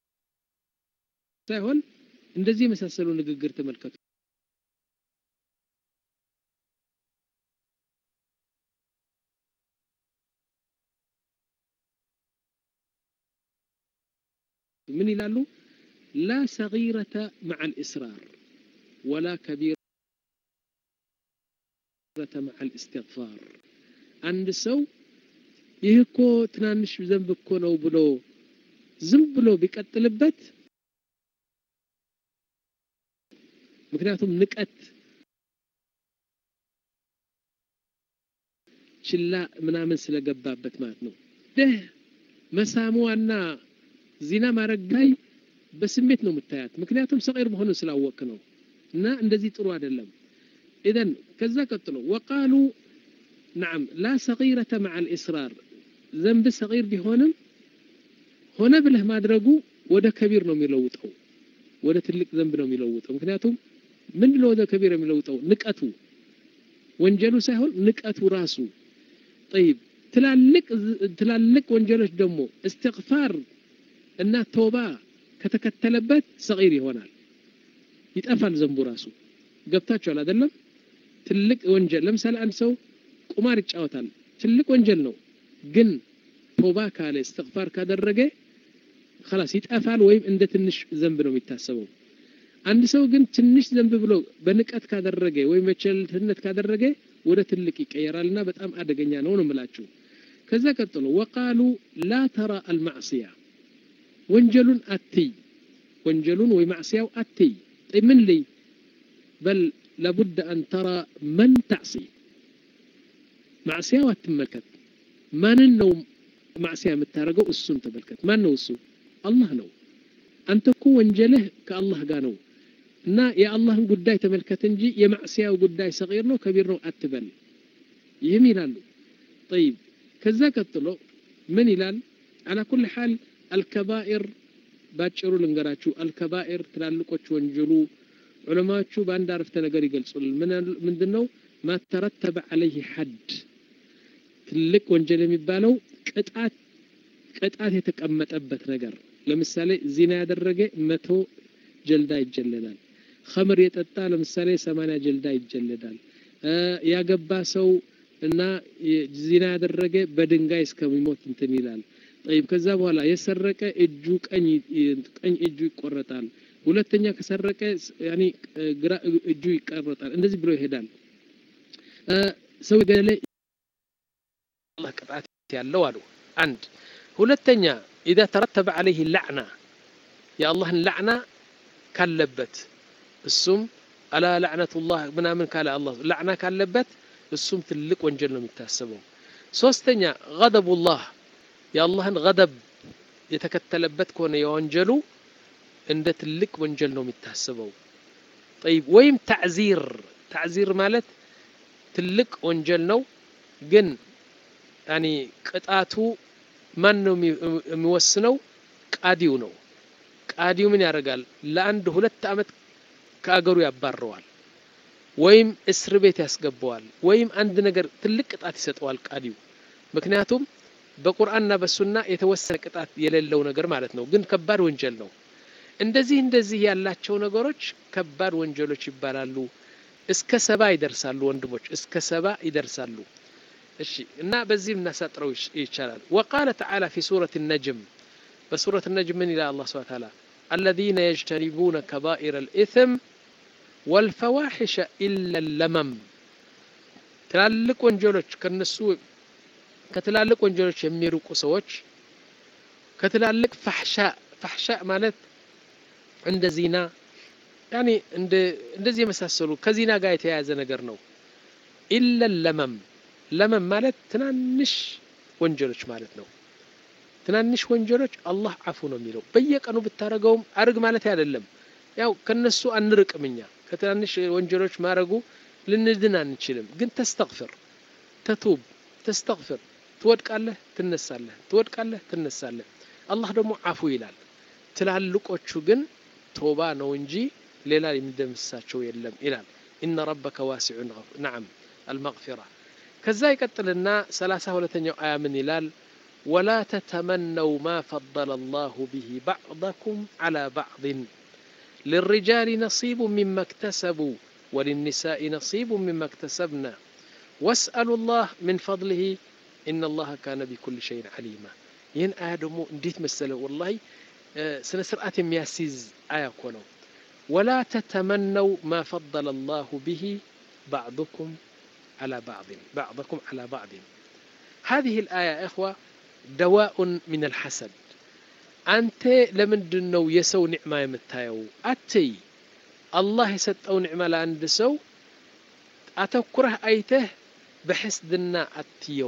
ሳይሆን እንደዚህ የመሳሰሉ ንግግር ተመልከቱ ምን ይላሉ ላ ሰጊረተ መዓ ልእስራር ወላ ከቢረተ መዓ ልእስትግፋር አንድ ሰው ይህ እኮ ትናንሽ ዘንብ እኮ ነው ብሎ ዝም ብሎ ቢቀጥልበት ምክንያቱም ንቀት ችላ ምናምን ስለገባበት ማለት ነው ደህ መሳሙዋና ዚና ማድረግ ላይ በስሜት ነው የምታያት ምክንያቱም ሰቂር መሆኑን ስላወቅ ነው እና እንደዚህ ጥሩ አይደለም ኢዘን ከዛ ቀጥሎ ወቃሉ نعم لا صغيرة مع الإصرار ዘንብ ሰቂር ቢሆንም ሆነ ብለህ ማድረጉ ወደ ከቢር ነው የሚለውጠው ወደ ትልቅ ዘንብ ነው የሚለውጠው ምክንያቱም ምንድን ነው ወደ ከቢር የሚለውጠው ንቀቱ ወንጀሉ ሳይሆን ንቀቱ ራሱ ጠይብ ትላልቅ ትላልቅ ወንጀሎች ደግሞ እስትግፋር እና ተውባ ከተከተለበት ሰቂር ይሆናል ይጠፋል ዘንቡ ራሱ ገብታችኋል አይደለም ትልቅ ወንጀል ለምሳሌ አንድ ሰው ቁማር ይጫወታል ትልቅ ወንጀል ነው ግን ቶባ ካለ እስትግፋር ካደረገ خلاص ይጠፋል ወይም እንደ ትንሽ ዘንብ ነው የሚታሰበው አንድ ሰው ግን ትንሽ ዘንብ ብሎ በንቀት ካደረገ ወይም በቸልተኝነት ካደረገ ወደ ትልቅ ይቀየራልና በጣም አደገኛ ነው ነው የምላችሁ ከዛ ቀጥሎ ወቃሉ ላ ተራ አልማዕስያ ወንጀሉን አትይ ወንጀሉን ወይ ማዕስያው አትይ ምን ልይ በል ለቡድ አን ተራ መን ታዕሲ ማዕስያው አትመልከት ማንን ነው ማዕስያ የምታደርገው እሱን ተመልከት ማን ነው እሱ አላህ ነው አንተ እኮ ወንጀልህ ከአላህ ጋር ነው እና የአላህን ጉዳይ ተመልከት እንጂ የማዕስያው ጉዳይ ሰቂር ነው ከቢር ነው አትበል ይህም ይላሉ ጠይብ ከዛ ቀጥሎ ምን ይላል አላ ኩል ሓል አልከባኢር ባጭሩ ልንገራችሁ አልከባኢር ትላልቆች ወንጀሉ ዑለማዎቹ በአንድ አረፍተ ነገር ይገልጹልን ምንድን ነው ማ ተረተበ አለይህ ሐድ ትልቅ ወንጀል የሚባለው ቅጣት ቅጣት የተቀመጠበት ነገር ለምሳሌ ዚና ያደረገ መቶ ጀልዳ ይጀለዳል ኸምር የጠጣ ለምሳሌ ሰማንያ ጀልዳ ይጀለዳል ያገባ ሰው እና ዚና ያደረገ በድንጋይ እስከሚሞት እንትን ይላል ጠይብ ከዛ በኋላ የሰረቀ እጁ ቀኝ ቀኝ እጁ ይቆረጣል ሁለተኛ ከሰረቀ ያኒ ግራ እጁ ይቆረጣል እንደዚህ ብሎ ይሄዳል ሰው ገለ አላህ ቅጣት ያለው አሉ አንድ ሁለተኛ ኢዛ ተረተበ አለይህ ላዕና የአላህን ላዕና ካለበት እሱም አላ ላዕነቱላህ ምናምን ካለ አላህ ላዕና ካለበት እሱም ትልቅ ወንጀል ነው የሚታሰበው ሶስተኛ ገደቡላህ የአላህን ገደብ የተከተለበት ከሆነ የወንጀሉ እንደ ትልቅ ወንጀል ነው የሚታስበው ጠይብ ወይም ታዕዚር ታዕዚር ማለት ትልቅ ወንጀል ነው ግን ያኒ ቅጣቱ ማን ነው የሚወስነው ቃዲው ነው ቃዲው ምን ያደርጋል ለአንድ ሁለት አመት ከአገሩ ያባረዋል ወይም እስር ቤት ያስገባዋል ወይም አንድ ነገር ትልቅ ቅጣት ይሰጠዋል ቃዲው ምክንያቱም በቁርአንና በሱና የተወሰነ ቅጣት የሌለው ነገር ማለት ነው ግን ከባድ ወንጀል ነው እንደዚህ እንደዚህ ያላቸው ነገሮች ከባድ ወንጀሎች ይባላሉ እስከ ሰባ ይደርሳሉ ወንድሞች እስከ ሰባ ይደርሳሉ እሺ እና በዚህም እናሳጥረው ይቻላል ወቃለ ተዓላ ፊ ሱረት ነጅም በሱረት ነጅም ምን ይላል አላህ ስብሐ ተዓላ الذين يجتنبون كبائر الإثم والفواحش إلا اللمم ትላልቅ ወንጀሎች ከነሱ ከትላልቅ ወንጀሎች የሚርቁ ሰዎች ከትላልቅ ፋሕሻ ፋሕሻ ማለት እንደ ዚና ያኒ እንደዚህ የመሳሰሉ ከዚና ጋር የተያያዘ ነገር ነው ኢለ ለመም ለመም ማለት ትናንሽ ወንጀሎች ማለት ነው ትናንሽ ወንጀሎች አላህ አፉ ነው የሚለው በየቀኑ ብታደረገውም አርግ ማለት አይደለም ያው ከነሱ አንርቅም እኛ ከትናንሽ ወንጀሎች ማድረጉ ልንድን አንችልም ግን ተስተግፍር ተቱብ ተስተግፍር ትወድቃለህ ትነሳለህ ትወድቃለህ ትነሳለህ አላህ ደግሞ አፉ ይላል ትላልቆቹ ግን ቶባ ነው እንጂ ሌላ የሚደምሳቸው የለም ይላል ኢነ ረበከ ዋሲዑን ነዓም አልመግፊራ ከዛ ይቀጥልና ሰላሳ ሁለተኛው አያ ምን ይላል ወላ ተተመነው ማ ፈضለ አላሁ ብሂ ባዕضኩም ዓላ ባዕضን للرجال نصيب مما اكتسبوا وللنساء نصيب مما اكتسبنا واسألوا الله من فضله إن الله كان بكل شيء عليما ይህን አያ ደግሞ እንዴት መሰለ ወላሂ ስነ ስርዓት የሚያስይዝ አያ እኮ ነው ወላ ተተመነው ማ ፈضለ አላሁ ብሂ ባዕضኩም على بعض بعضكم على بعض هذه الآية يا إخوة دواء من الحسد أنت لمن دنو يسو نعمة يمتايو أتي الله يسطو نعمة لعند سو أتكره أيته بحسدنا أتيو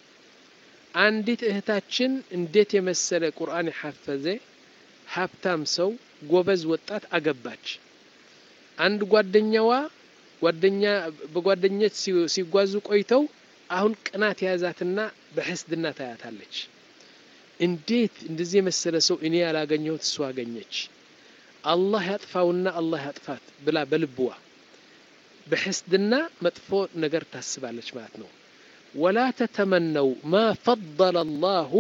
አንዲት እህታችን እንዴት የመሰለ ቁርአን የሐፈዘ ሀብታም ሰው ጎበዝ ወጣት አገባች አንድ ጓደኛዋ ጓደኛ በጓደኞች ሲጓዙ ቆይተው አሁን ቅናት የያዛትና በሕስድና ታያታለች። እንዴት እንደዚህ የመሰለ ሰው እኔ ያላገኘሁት እሱ አገኘች፣ አላህ ያጥፋውና አላህ ያጥፋት ብላ በልብዋ በሕስድና መጥፎ ነገር ታስባለች ማለት ነው። ወላ ተተመነው ማ ፈضለ አላሁ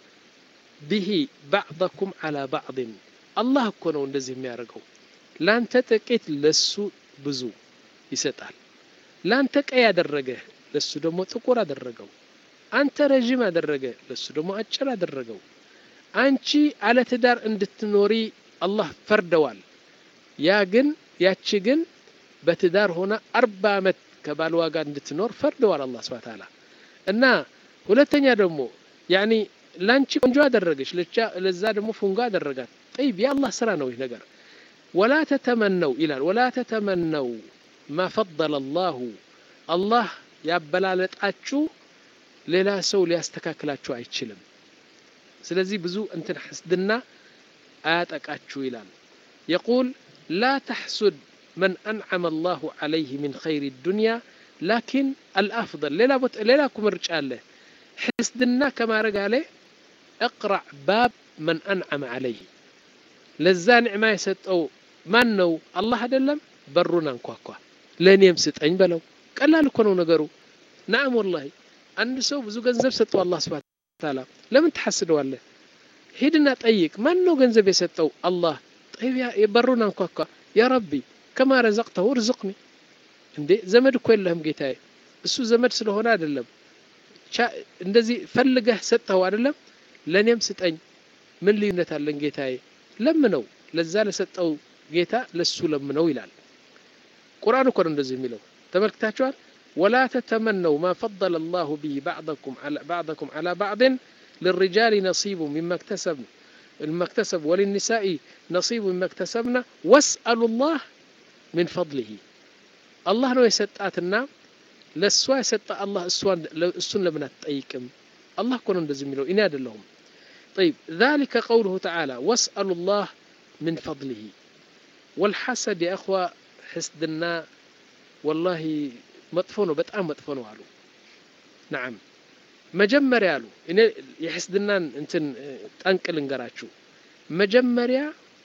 ብሂ ባዕضኩም ዓላ ባዕድን አላህ እኮ ነው እንደዚህ የሚያደርገው። ላንተ ጥቂት ለሱ ብዙ ይሰጣል። ላንተ ቀይ አደረገ ለሱ ደግሞ ጥቁር አደረገው። አንተ ረዥም አደረገ ለሱ ደግሞ አጭር አደረገው። አንቺ አለ ትዳር እንድትኖሪ አላህ ፈርደዋል። ያ ግን ያቺ ግን በትዳር ሆና አርባ ዓመት ከባልዋ ጋር እንድትኖር ፈርደዋል አላህ ስብሐ ተዓላ እና ሁለተኛ ደግሞ ያኒ ላንቺ ቆንጆ አደረገች ለዛ ደግሞ ፉንጋ አደረጋት። ጠይብ የአላህ ስራ ነው ይህ ነገር። ወላ ተተመነው ይላል። ወላ ተተመነው ማ ፈضለ አላሁ አላህ ያበላለጣችሁ ሌላ ሰው ሊያስተካክላችሁ አይችልም። ስለዚህ ብዙ እንትን ሕስድና አያጠቃችሁ ይላል። የቁል ላ ተሕሱድ መን አንዓመ አላሁ ዓለይህ ሚን ኸይሪ ዱንያ ላኪን አልአፍضል ሌላ እኮ ምርጫ አለ። ሕስድና ከማድረግ አለ እቅራዕ ባብ መን አንዓመ ዓለይህ ለዛ ኒዕማ የሰጠው ማን ነው? አላህ አይደለም? በሩን አንኳኳ፣ ለእኔም ስጠኝ በለው። ቀላል እኮ ነው ነገሩ። ናም ወላሂ አንድ ሰው ብዙ ገንዘብ ሰጠው አላህ ስብሐ ተዓላ፣ ለምን ትሐስደዋለህ? ሂድና ጠይቅ። ማን ነው ገንዘብ የሰጠው? አላህ። ጠይብ በሩን አንኳኳ፣ ያ ረቢ ከማ ረዘቅተሁ ርዝቅኒ። እንዴ ዘመድ እኮ የለህም ጌታዬ። እሱ ዘመድ ስለሆነ አይደለም እንደዚህ ፈልገህ ሰጠኸው አይደለም? ለእኔም ስጠኝ። ምን ልዩነት አለን ጌታዬ? ለምነው ለዛ ለሰጠው ጌታ ለሱ ለምነው ይላል። ቁርአን እኮ ነው እንደዚህ የሚለው ተመልክታችኋል። ወላ ተተመነው ማ ፈضለ አላሁ ቢሂ ባዕضኩም ዓላ ባዕድን ልሪጃሊ ነሲቡ ሚማ እክተሰብ ወልኒሳኢ ነሲቡ ሚማ እክተሰብና ወስአሉ ላህ ሚን ፈضሊሂ አላህ ነው የሰጣትና ለእሷ የሰጠ አላህ እሱን ለምን አትጠይቅም? አላህ እኮ ነው እንደዚህ የሚለው እኔ አይደለሁም። طيب ذلك قوله تعالى واسألوا الله من فضله والحسد يا أخوة حسدنا والله መጥፎ ነው በጣም መጥፎ ነው አሉ ናም መጀመሪያ አሉ እኔ የሕስድናን እንትን ጠንቅ ልንገራችሁ መጀመሪያ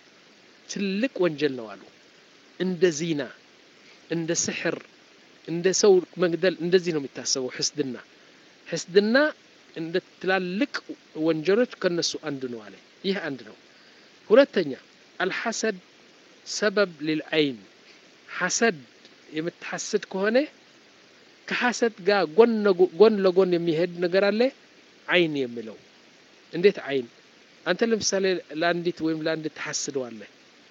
ትልቅ ወንጀል ነው አሉ እንደ ዚና እንደ ስሕር እንደ ሰው መግደል እንደዚህ ነው የሚታሰበው ሕስድና ሕስድና እንደ ትላልቅ ወንጀሎች ከነሱ አንዱ ነው አለ ይህ አንድ ነው ሁለተኛ አልሐሰድ ሰበብ ሊልዐይን ሐሰድ የምትሐስድ ከሆነ ከሐሰድ ጋር ጎን ለጎን የሚሄድ ነገር አለ አይን የሚለው እንዴት አይን አንተ ለምሳሌ ለአንዲት ወይም ለአንድ ትሐስደዋለህ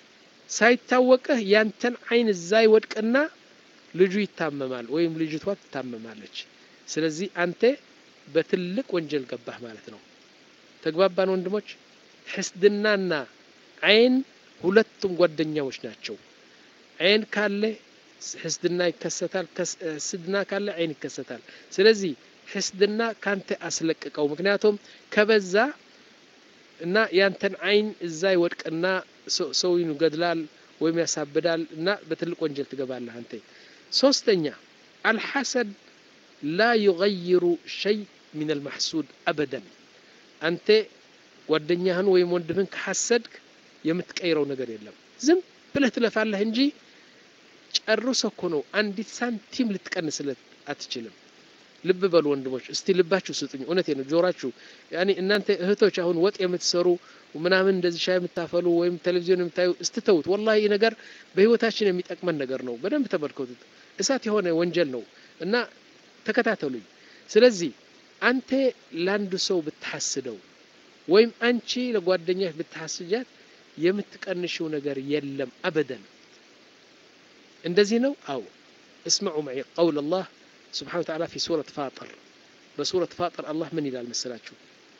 ሳይታወቅህ ያንተን አይን እዛ ይወድቅና ልጁ ይታመማል ወይም ልጅቷ ትታመማለች ስለዚህ አንተ በትልቅ ወንጀል ገባህ ማለት ነው ተግባባን ወንድሞች ሕስድናና አይን ሁለቱም ጓደኛዎች ናቸው አይን ካለ ሕስድና ይከሰታል ሕስድና ካለ አይን ይከሰታል ስለዚህ ሕስድና ካንተ አስለቅቀው ምክንያቱም ከበዛ እና ያንተን አይን እዛ ይወድቅና ሰው ይገድላል ወይም ያሳብዳል እና በትልቅ ወንጀል ትገባለህ አንተ ሶስተኛ አልሐሰድ ላ ዩገይሩ ሸይ ሚን አልማሕሱድ አበደን አንተ ጓደኛህን ወይም ወንድምህን ከሐሰድክ የምትቀይረው ነገር የለም ዝም ብለህ ትለፋለህ እንጂ ጨርሶ እኮ ነው አንዲት ሳንቲም ልትቀንስለት አትችልም ልብ በሉ ወንድሞች እስቲ ልባችሁ ስጡኝ እውነቴ ነው ጆራችሁ ያኔ እናንተ እህቶች አሁን ወጥ የምትሰሩ ምናምን እንደዚህ ሻይ የምታፈሉ ወይም ቴሌቪዥን የምታዩ እስትተውት ወላሂ ይህ ነገር በህይወታችን የሚጠቅመን ነገር ነው በደንብ ተመልከቱት እሳት የሆነ ወንጀል ነው እና ተከታተሉኝ ስለዚህ አንተ ለአንዱ ሰው ብትሐስደው ወይም አንቺ ለጓደኛሽ ብትሐስጃት የምትቀንሽው ነገር የለም አበደን እንደዚህ ነው አው اسمعوا معي قول الله سبحانه وتعالى في سورة فاطر بسورة فاطر الله من إلى المسلاችሁ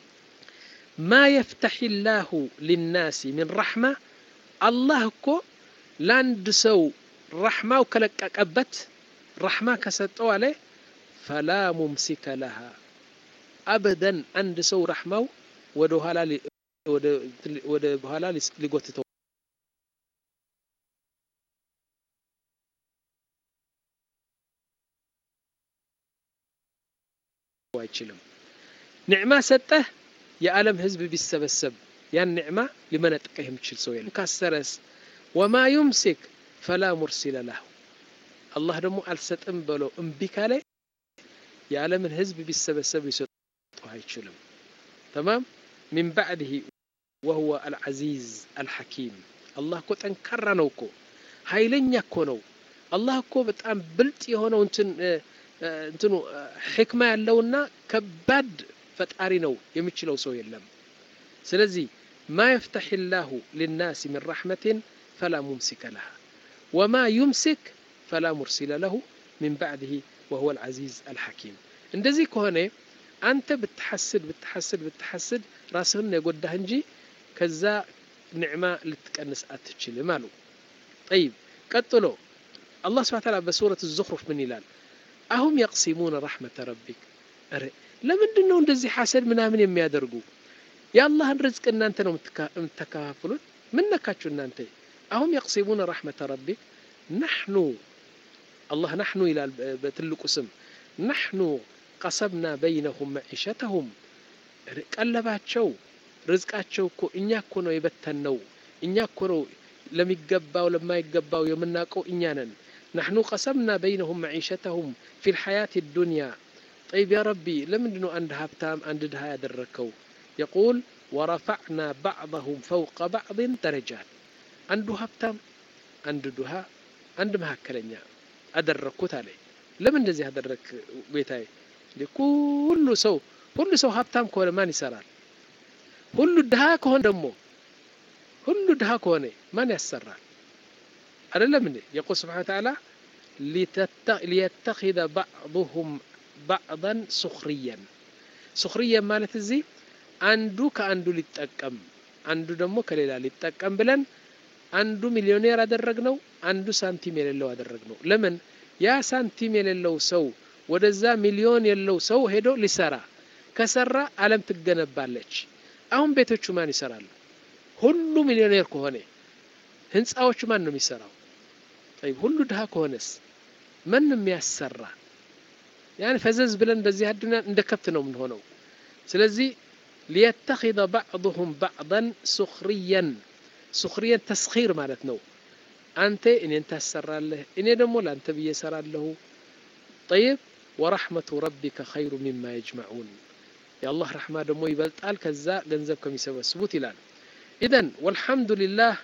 ما يفتح الله للناس من رحمة الله እኮ ለአንድ ሰው ረሕማው ከለቀቀበት ረሕማ ከሰጠው አለ ፈላ ሙምሲከ ለሃ አበደን አንድ ሰው ረሕማው ወደ ኋላ ወደ በኋላ ሊጎትተው አይችልም። ኒዕማ ሰጠህ የዓለም ህዝብ ቢሰበሰብ ያን ኒዕማ ሊመነጥቀህ የሚችል ሰው የለም። ካሰረስ ወማ ዩምሲክ ፈላ ሙርሲለ ለሁ አላህ ደግሞ አልሰጥም በለው እምቢ ካለ የዓለምን ህዝብ ቢሰበሰብ ሊሰጠው አይችልም። ተማም ሚን ባዕድህ ወሁወ አልዓዚዝ አልሐኪም አላህ እኮ ጠንካራ ነው እኮ ኃይለኛ እኮ ነው። አላህ እኮ በጣም ብልጥ የሆነው እንትን እንትኑ ሕክማ ያለውና ከባድ ፈጣሪ ነው። የሚችለው ሰው የለም። ስለዚህ ማ የፍተሕ ላሁ ልናስ ምን ረሕመትን ፈላ ሙምሲከ ለሃ ወማ ዩምሲክ ፈላ ሙርሲለ ለሁ ሚን ባዕድህ ወሁወ አልዓዚዝ አልሐኪም። እንደዚህ ከሆነ አንተ ብትሐስድ ብትሐስድ ብትሐስድ ራስህን የጎዳህ እንጂ ከዛ ኒዕማ ልትቀንስ አትችልም አሉ። ጠይብ ቀጥሎ አላህ ስብሐ ተዓላ በሱረት ዙኽሩፍ ምን ይላል? አሁም የቅሲሙነ ረሕመተ ረቢክ። ኧረ ለምንድን ነው እንደዚህ ሐሰድ ምናምን የሚያደርጉ? የአላህን ርዝቅ እናንተ ነው የምትከፋፍሉት። ምን ነካችሁ እናንተ? አሁም የቅሲሙነ ረሕመተ ረቢክ ናሕኑ አላህ ናሕኑ ይላል በትልቁ ስም ናሕኑ ቀሰብና በይነሁም መዒሸተሁም ቀለባቸው ርዝቃቸው እኮ እኛ እኮ ነው የበተንነው። እኛ እኮ ነው ለሚገባው ለማይገባው የምናውቀው እኛ ነን። ናሕኑ ቀሰምና በይነሁም መዒሸተሁም ፊ ልሐያት ዱንያ። ጠይብ ያ ረቢ ለምንድ ነው አንድ ሀብታም አንድ ድሃ ያደረግከው? የቁል ወረፈዕና ባዕضሁም ፈውቀ ባዕድን ደረጃት። አንዱ ሀብታም አንድ ድሃ አንድ መካከለኛ አደረግኩት አለ። ለምን እንደዚህ አደረግክ ጌታዬ? ሁሉ ሰው ሁሉ ሰው ሀብታም ከሆነ ማን ይሰራል? ሁሉ ድሃ ከሆነ ደግሞ ሁሉ ድሃ ከሆነ ማን ያሰራል? አይደለም እንዴ? የቁል ስብሓነ ወተዓላ ሊየተኪዘ ባዕضሁም ባዕضን ሱኽርየን ሱኽርየን ማለት እዚህ አንዱ ከአንዱ ሊጠቀም አንዱ ደግሞ ከሌላ ሊጠቀም ብለን አንዱ ሚሊዮኔር አደረግነው፣ አንዱ ሳንቲም የሌለው አደረግነው። ለምን ያ ሳንቲም የሌለው ሰው ወደዛ ሚሊዮን የለው ሰው ሄዶ ሊሰራ ከሰራ ዓለም ትገነባለች። አሁን ቤቶቹ ማን ይሰራሉ? ሁሉ ሚሊዮኔር ከሆነ ህንፃዎቹ ማን ነው የሚሰራው? ጠይብ ሁሉ ድሃ ከሆነስ ማን ነው የሚያሰራ? ያን ፈዘዝ ብለን በዚህ አዱንያ እንደ ከብት ነው የምንሆነው። ስለዚህ ሊየተኪዘ ባዕضሁም ባዕضን ሱኽርየን ሱኽርየን ተስኺር ማለት ነው። አንተ እኔን ታሰራለህ፣ እኔ ደግሞ ለአንተ ብዬ እሰራለሁ። ጠይብ ወረሕመቱ ረቢከ ኸይሩ ሚማ የጅመዑን የአላህ ረሕማ ደግሞ ይበልጣል ከዛ ገንዘብ ከሚሰበስቡት ይላል። ኢዘን ወልሐምዱሊላህ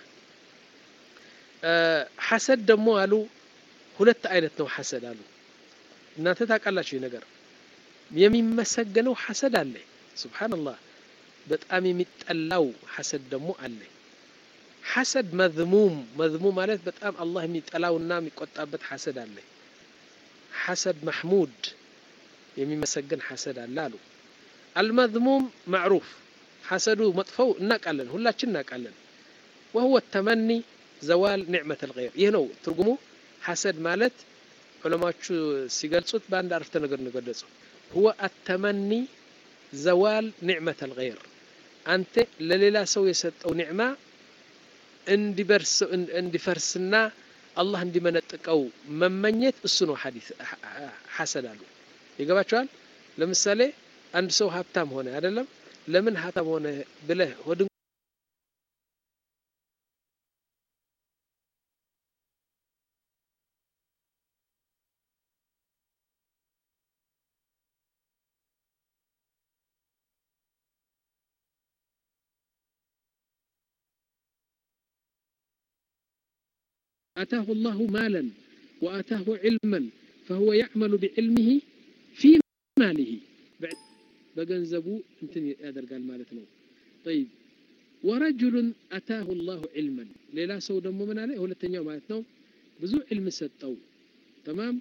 ሐሰድ ደግሞ አሉ ሁለት አይነት ነው ሐሰድ አሉ። እናንተ ታውቃላችሁ ይህ ነገር የሚመሰገነው ሐሰድ አለ። ሱብሓነላህ በጣም የሚጠላው ሐሰድ ደግሞ አለ። ሐሰድ መዝሙም መዝሙም ማለት በጣም አላህ የሚጠላውና የሚቆጣበት ሐሰድ አለ። ሐሰድ መሕሙድ የሚመሰገን ሐሰድ አለ አሉ። አልመዝሙም ማዕሩፍ ሐሰዱ መጥፈው እናውቃለን፣ ሁላችን እናውቃለን። ወህወ ተመኒ ዘዋል ኒዕመት ልገይር ይህ ነው ትርጉሙ። ሐሰድ ማለት ዑለማዎቹ ሲገልጹት በአንድ አረፍተ ነገር ነው የገለጹ። ሁወ አተመኒ ዘዋል ኒዕመት ልገይር አንተ ለሌላ ሰው የሰጠው ኒዕማ እንዲፈርስና አላህ እንዲመነጥቀው መመኘት እሱ ነው ሐሰድ አሉ። ይገባቸዋል። ለምሳሌ አንድ ሰው ሀብታም ሆነ አይደለም፣ ለምን ሀብታም ሆነ ብለህ ሆድ አታሁ ላሁ ማለን ወአታሁ ዒልመን ፈሁወ ያዕመሉ ቢዕልሚሂ ፊ ማሊሂ በገንዘቡ እንትን ያደርጋል ማለት ነው። ጠይብ ወረጅሉን አታሁ ላሁ ዒልመን ሌላ ሰው ደግሞ ምን አለ? ሁለተኛው ማለት ነው ብዙ ዒልም ሰጠው። ተማም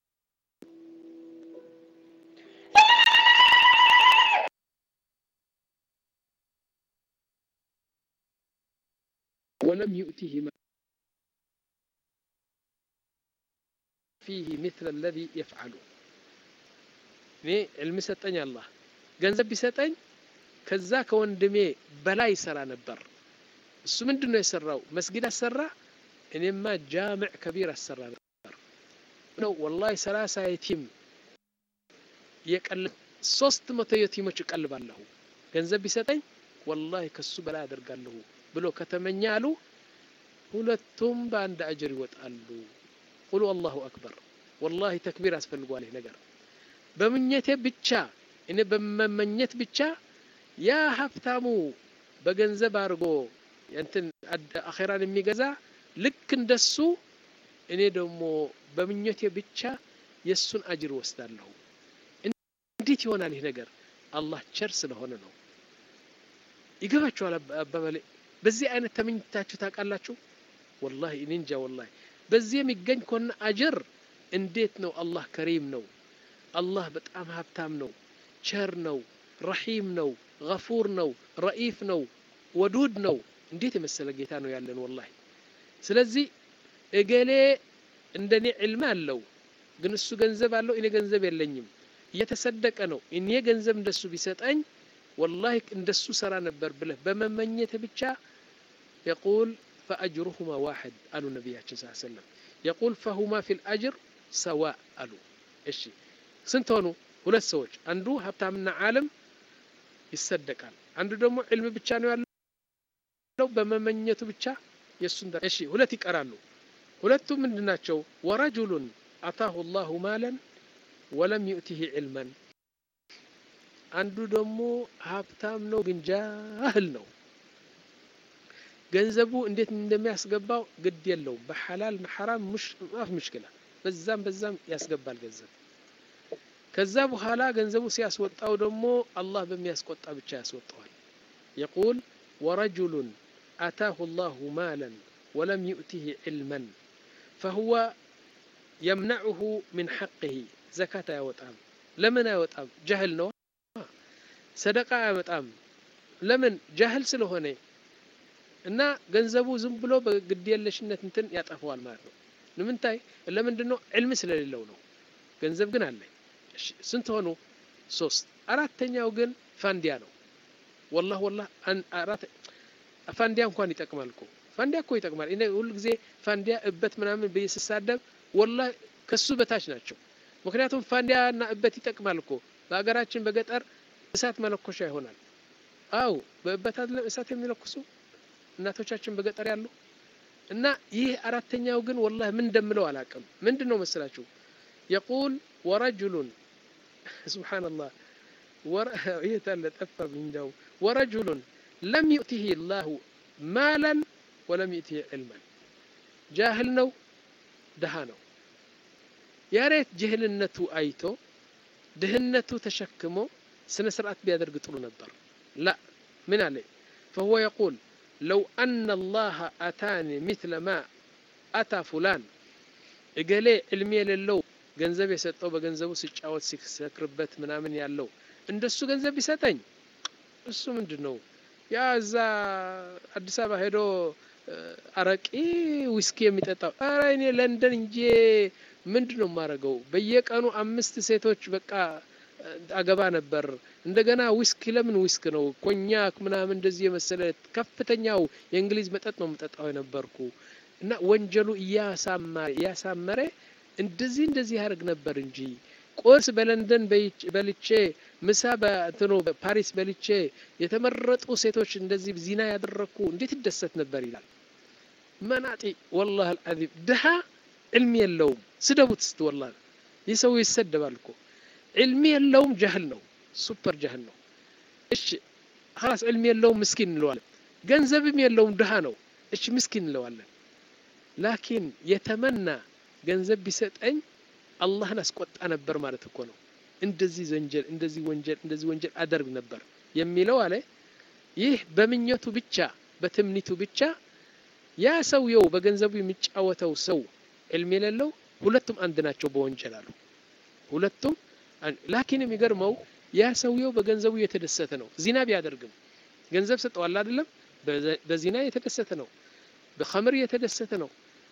ወለም ዩእቲህ ፊህ ሚስለ አለዚ የፍዓሉ እኔ ዕልም ሰጠኝ አላህ ገንዘብ ቢሰጠኝ ከዛ ከወንድሜ በላይ ይሰራ ነበር። እሱ ምንድን ነው የሰራው? መስጊድ አሰራ፣ እኔማ ጃምዕ ከቢር አሰራ ነበር ነው። ወላሂ ሰላሳ የቲም የቀለ ሶስት መቶ የቲሞች እቀልባለሁ ገንዘብ ቢሰጠኝ ወላሂ ከሱ በላይ አደርጋለሁ ብሎ ከተመኘ አሉ ሁለቱም በአንድ አጅር ይወጣሉ። ቁሉ አላሁ አክበር። ወላሂ ተክቢር ያስፈልገዋል ይህ ነገር። በምኘቴ ብቻ እኔ በመመኘት ብቻ ያ ሀብታሙ በገንዘብ አድርጎ እንትን አኼራን የሚገዛ ልክ እንደሱ እኔ ደግሞ በምኞቴ ብቻ የእሱን አጅር ወስዳለሁ። እንዴት ይሆናል ይህ ነገር? አላህ ቸር ስለሆነ ነው። ይገባችኋል አባባሌ? በዚህ አይነት ተመኝታችሁ ታውቃላችሁ? ወላሂ እኔ እንጃ ወላሂ። በዚህ የሚገኝ ከሆነ አጅር እንዴት ነው? አላህ ከሪም ነው። አላህ በጣም ሀብታም ነው፣ ቸር ነው፣ ረሒም ነው፣ ገፉር ነው፣ ረኢፍ ነው፣ ወዱድ ነው። እንዴት የመሰለ ጌታ ነው ያለን ወላሂ። ስለዚህ እገሌ እንደኔ ዕልም አለው ግን እሱ ገንዘብ አለው፣ እኔ ገንዘብ የለኝም፣ እየተሰደቀ ነው። እኔ ገንዘብ እንደሱ ቢሰጠኝ ወላሂ እንደሱ ሰራ ነበር ብለህ በመመኘት ብቻ የቁል ፈአጅሩሁማ ዋሕድ አሉ ነቢያችን ስ ሰለም የቁል ፈሁማ ፊል አጅር ሰዋ አሉ። እሺ ስንት ሆኑ? ሁለት ሰዎች። አንዱ ሀብታምና ዓለም ይሰደቃል፣ አንዱ ደግሞ ዕልም ብቻ ነው ያለው በመመኘቱ ብቻ የእሱን እሺ፣ ሁለት ይቀራሉ። ሁለቱ ምንድን ናቸው? ወረጁሉን አታሁ ላሁ ማለን ወለም ዩእቲህ ዕልመን አንዱ ደግሞ ሀብታም ነው ግን ጃህል ነው። ገንዘቡ እንዴት እንደሚያስገባው ግድ የለውም። በሐላል ሐራም ማፍ ምሽክላ በዛም በዛም ያስገባል ገንዘብ። ከዛ በኋላ ገንዘቡ ሲያስወጣው ደግሞ አላህ በሚያስቆጣ ብቻ ያስወጣዋል። የቁል ወረጁሉን አታሁ ላሁ ማለን ወለም ዩእቲህ ዕልመን ፈሁወ የምነዑሁ ምን ሐቅህ ዘካት አያወጣም። ለምን አያወጣም? ጃህል ነው። ሰደቃ አያመጣም። ለምን? ጃህል ስለሆነ እና ገንዘቡ ዝም ብሎ በግድየለሽነት እንትን ያጠፈዋል ማለት ነው። ንምንታይ ለምንድን ነው? ዕልም ስለሌለው ነው። ገንዘብ ግን አለኝ። ስንት ሆኑ? ሶስት። አራተኛው ግን ፋንዲያ ነው። ወላህ ወላህ አራት ፋንዲያ እንኳን ይጠቅማል እኮ ፋንዲያ እኮ ይጠቅማል። እኔ ሁሉ ጊዜ ፋንዲያ እበት ምናምን ብዬ ስሳደብ ወላህ ከሱ በታች ናቸው። ምክንያቱም ፋንዲያ እና እበት ይጠቅማል እኮ በሀገራችን በገጠር እሳት መለኮሻ ይሆናል። አው በእበት አይደለም እሳት የሚለኩሱ እናቶቻችን በገጠር ያሉ እና ይህ አራተኛው ግን ወላሂ ምን እንደምለው አላቅም። ምንድን ነው መስላችሁ? የቁል ወረጁሉን ሱብሓነላህ ይህ ታለ ጠፋብኝ። እንደው ወረጁሉን ለም ዩእቲህ ላሁ ማለን ወለም ዩእቲህ ዕልመን ጃህል ነው፣ ድሃ ነው። ያሬት ጅህልነቱ አይቶ ድህነቱ ተሸክሞ ስነ ስርዓት ቢያደርግ ጥሩ ነበር። ላ ምን አለ ፈሁወ የቁል ለው አነ አላህ አታኒ ሚስለ ማ አታ ፉላን እገሌ ዕልም የሌለው ገንዘብ የሰጠው በገንዘቡ ሲጫወት ሲሰክርበት ምናምን ያለው እንደሱ ገንዘብ ቢሰጠኝ እሱ ምንድን ነው ያ እዛ አዲስ አበባ ሄዶ አረቂ ዊስኪ የሚጠጣው ኧረ እኔ ለንደን እንጂ ምንድን ነው የማደርገው? በየቀኑ አምስት ሴቶች በቃ አገባ ነበር። እንደገና ዊስኪ ለምን ዊስክ ነው ኮኛክ ምናምን እንደዚህ የመሰለ ከፍተኛው የእንግሊዝ መጠጥ ነው የምጠጣው የነበርኩ እና ወንጀሉ እያሳመረ እንደዚህ እንደዚህ ያደርግ ነበር እንጂ ቁርስ በለንደን በልቼ ምሳ በእንትኑ ፓሪስ በልቼ የተመረጡ ሴቶች እንደዚህ ዚና ያደረግኩ እንዴት ይደሰት ነበር ይላል። መናጢ ወላሂ አልዓዚም ድሃ ዕልም የለውም። ስደቡት ስት ወላሂ ይህ ሰው ይሰደባል እኮ ዕልም የለውም። ጃህል ነው፣ ሱፐር ጃህል ነው። እሺ ኸላስ ዕልም የለውም ምስኪን እንለዋለን። ገንዘብም የለውም ድሃ ነው። እሺ ምስኪን እንለዋለን። ላኪን የተመና ገንዘብ ቢሰጠኝ አላህን አስቆጣ ነበር ማለት እኮ ነው። እንደዚህ ወንጀል እንደዚህ ወንጀል እንደዚህ ወንጀል አደርግ ነበር የሚለው አለ። ይህ በምኞቱ ብቻ በትምኒቱ ብቻ ያ ሰውየው በገንዘቡ የሚጫወተው ሰው ዕልም የሌለው ሁለቱም አንድ ናቸው በወንጀል አሉ። ሁለቱም ላኪን የሚገርመው ያ ሰውየው በገንዘቡ የተደሰተ ነው። ዚና ቢያደርግም ገንዘብ ሰጠዋል አይደለም፣ በዚና የተደሰተ ነው። በኸምር የተደሰተ ነው።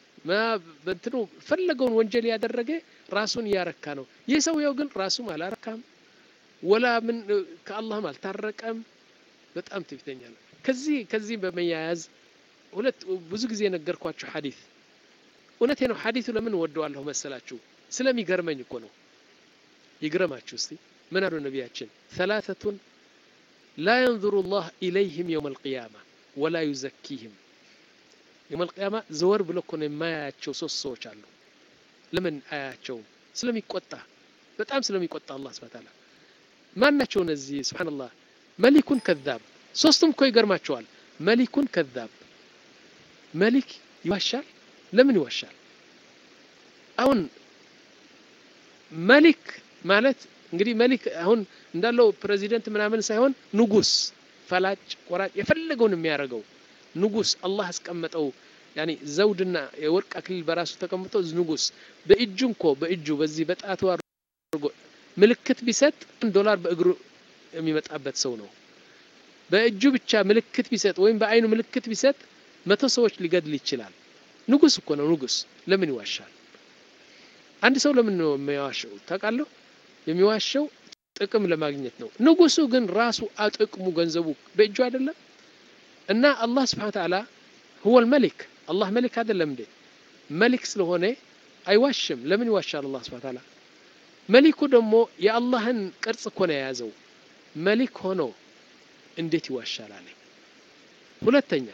በእንትኑ ፈለገውን ወንጀል ያደረገ ራሱን እያረካ ነው። ይህ ሰውየው ግን ራሱም አላረካም፣ ወላ ምን ከአላህም አልታረቀም። በጣም ትዕቢተኛ ነው። ከዚህ ከዚህ በመያያዝ ሁለት ብዙ ጊዜ የነገርኳችሁ ሐዲስ እውነቴ ነው። ሐዲሱ ለምን ወደዋለሁ መሰላችሁ? ስለሚገርመኝ እኮ ነው። ይግረማችሁ እስቲ ምን አሉ ነቢያችን ሰላተቱን ላ የንظሩ ላህ ኢለይህም የውም አልቅያማ ወላ ዩዘኪህም የውም አልቅያማ ዘወር ብሎ እኮ ነው የማያያቸው ሶስት ሰዎች አሉ ለምን አያቸውም ስለሚቆጣ በጣም ስለሚቆጣ አላህ ስብሐ ተዓላ ማን ናቸው እነዚህ ስብሓንላህ መሊኩን ከዛብ ሶስቱም እኮ ይገርማቸዋል መሊኩን ከዛብ መሊክ ይዋሻል ለምን ይዋሻል አሁን መሊክ ማለት እንግዲህ መሊክ አሁን እንዳለው ፕሬዚደንት ምናምን ሳይሆን ንጉስ ፈላጭ ቆራጭ የፈለገውን የሚያደርገው ንጉስ አላህ አስቀመጠው ያኒ ዘውድና የወርቅ አክሊል በራሱ ተቀምጦ ንጉስ በእጁ እንኮ በእጁ በዚህ በጣቱ አድርጎ ምልክት ቢሰጥ ዶላር በእግሩ የሚመጣበት ሰው ነው በእጁ ብቻ ምልክት ቢሰጥ ወይም በአይኑ ምልክት ቢሰጥ መቶ ሰዎች ሊገድል ይችላል ንጉስ እኮ ነው ንጉስ ለምን ይዋሻል አንድ ሰው ለምን ነው የሚዋሸው ታውቃለሁ የሚዋሸው ጥቅም ለማግኘት ነው ንጉሱ ግን ራሱ አጥቅሙ ገንዘቡ በእጁ አይደለም እና አላህ ስብሓን ተዓላ ሁወ ልመሊክ አላህ መሊክ አይደለም እንዴ መሊክ ስለሆነ አይዋሽም ለምን ይዋሻል አላህ ስብሓን ተዓላ መሊኩ ደግሞ የአላህን ቅርጽ እኮ ነው የያዘው መሊክ ሆኖ እንዴት ይዋሻል አለ ሁለተኛ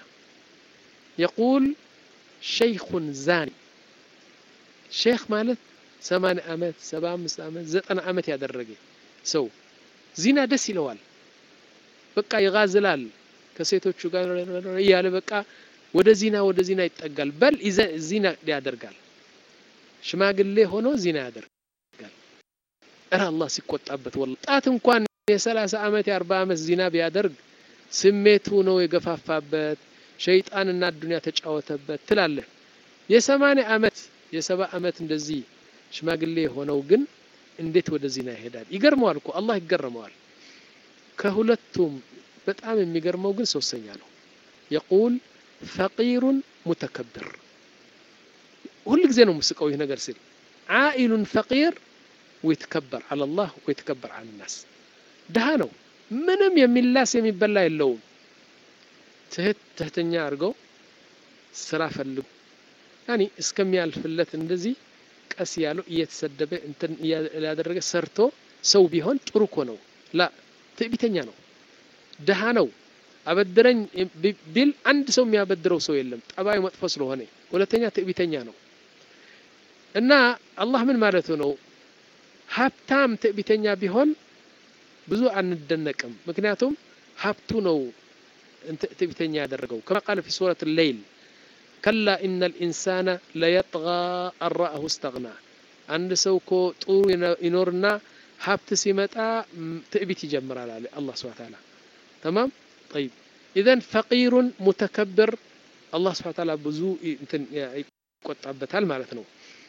የቁል ሸይኹን ዛኒ ሼክ ማለት ሰማንያ ዓመት ሰባ አምስት ዓመት ዘጠና ዓመት ያደረገ ሰው ዚና ደስ ይለዋል በቃ ይጋዝላል ከሴቶቹ ጋር እያለ በቃ ወደ ዚና ወደ ዚና ይጠጋል በል ዚና ያደርጋል ሽማግሌ ሆኖ ዚና ያደርጋል እረ አላህ ሲቆጣበት ወላ ጣት እንኳን የሰላሳ ዓመት የአርባ ዓመት ዚና ቢያደርግ ስሜቱ ነው የገፋፋበት ሸይጣንና አዱንያ ተጫወተበት ትላለህ የሰማንያ ዓመት የሰባ ዓመት እንደዚህ ሽማግሌ የሆነው ግን እንዴት ወደ ዚና ይሄዳል ይገርመዋል እኮ አላህ ይገርመዋል ከሁለቱም በጣም የሚገርመው ግን ሶስተኛ ነው የቁል ፈቂሩን ሙተከብር ሁል ጊዜ ነው ምስቀው ይህ ነገር ሲል ዓኢሉን ፈቂር ወይትከበር አለ ላህ ወይትከበር አለ ናስ ድሃ ነው ምንም የሚላስ የሚበላ የለውም ትህት ትህተኛ አድርገው ስራ ፈልጉ ያኒ እስከሚያልፍለት እንደዚህ ቀስ ያለው እየተሰደበ እንትን ያደረገ ሰርቶ ሰው ቢሆን ጥሩ እኮ ነው ላ ትዕቢተኛ ነው ድሃ ነው አበድረኝ ቢል አንድ ሰው የሚያበድረው ሰው የለም ጠባዩ መጥፎ ስለሆነ ሁለተኛ ትዕቢተኛ ነው እና አላህ ምን ማለቱ ነው ሀብታም ትዕቢተኛ ቢሆን ብዙ አንደነቅም ምክንያቱም ሀብቱ ነው ትዕቢተኛ ያደረገው ከማ ቃለ ፊ ሱረት ሌይል ከላ ኢነ ልኢንሳነ ለየጥጋ አራአሁ እስተግና አንድ ሰው እኮ ጥሩ ይኖርና ሀብት ሲመጣ ትዕቢት ይጀምራል አለ አላህ ስብሐ ተዓላ ተማም ጠይብ ኢዘን ፈቂሩን ሙተከብር አላህ ስብሐ ተዓላ ብዙ እንትን ይቆጣበታል ማለት ነው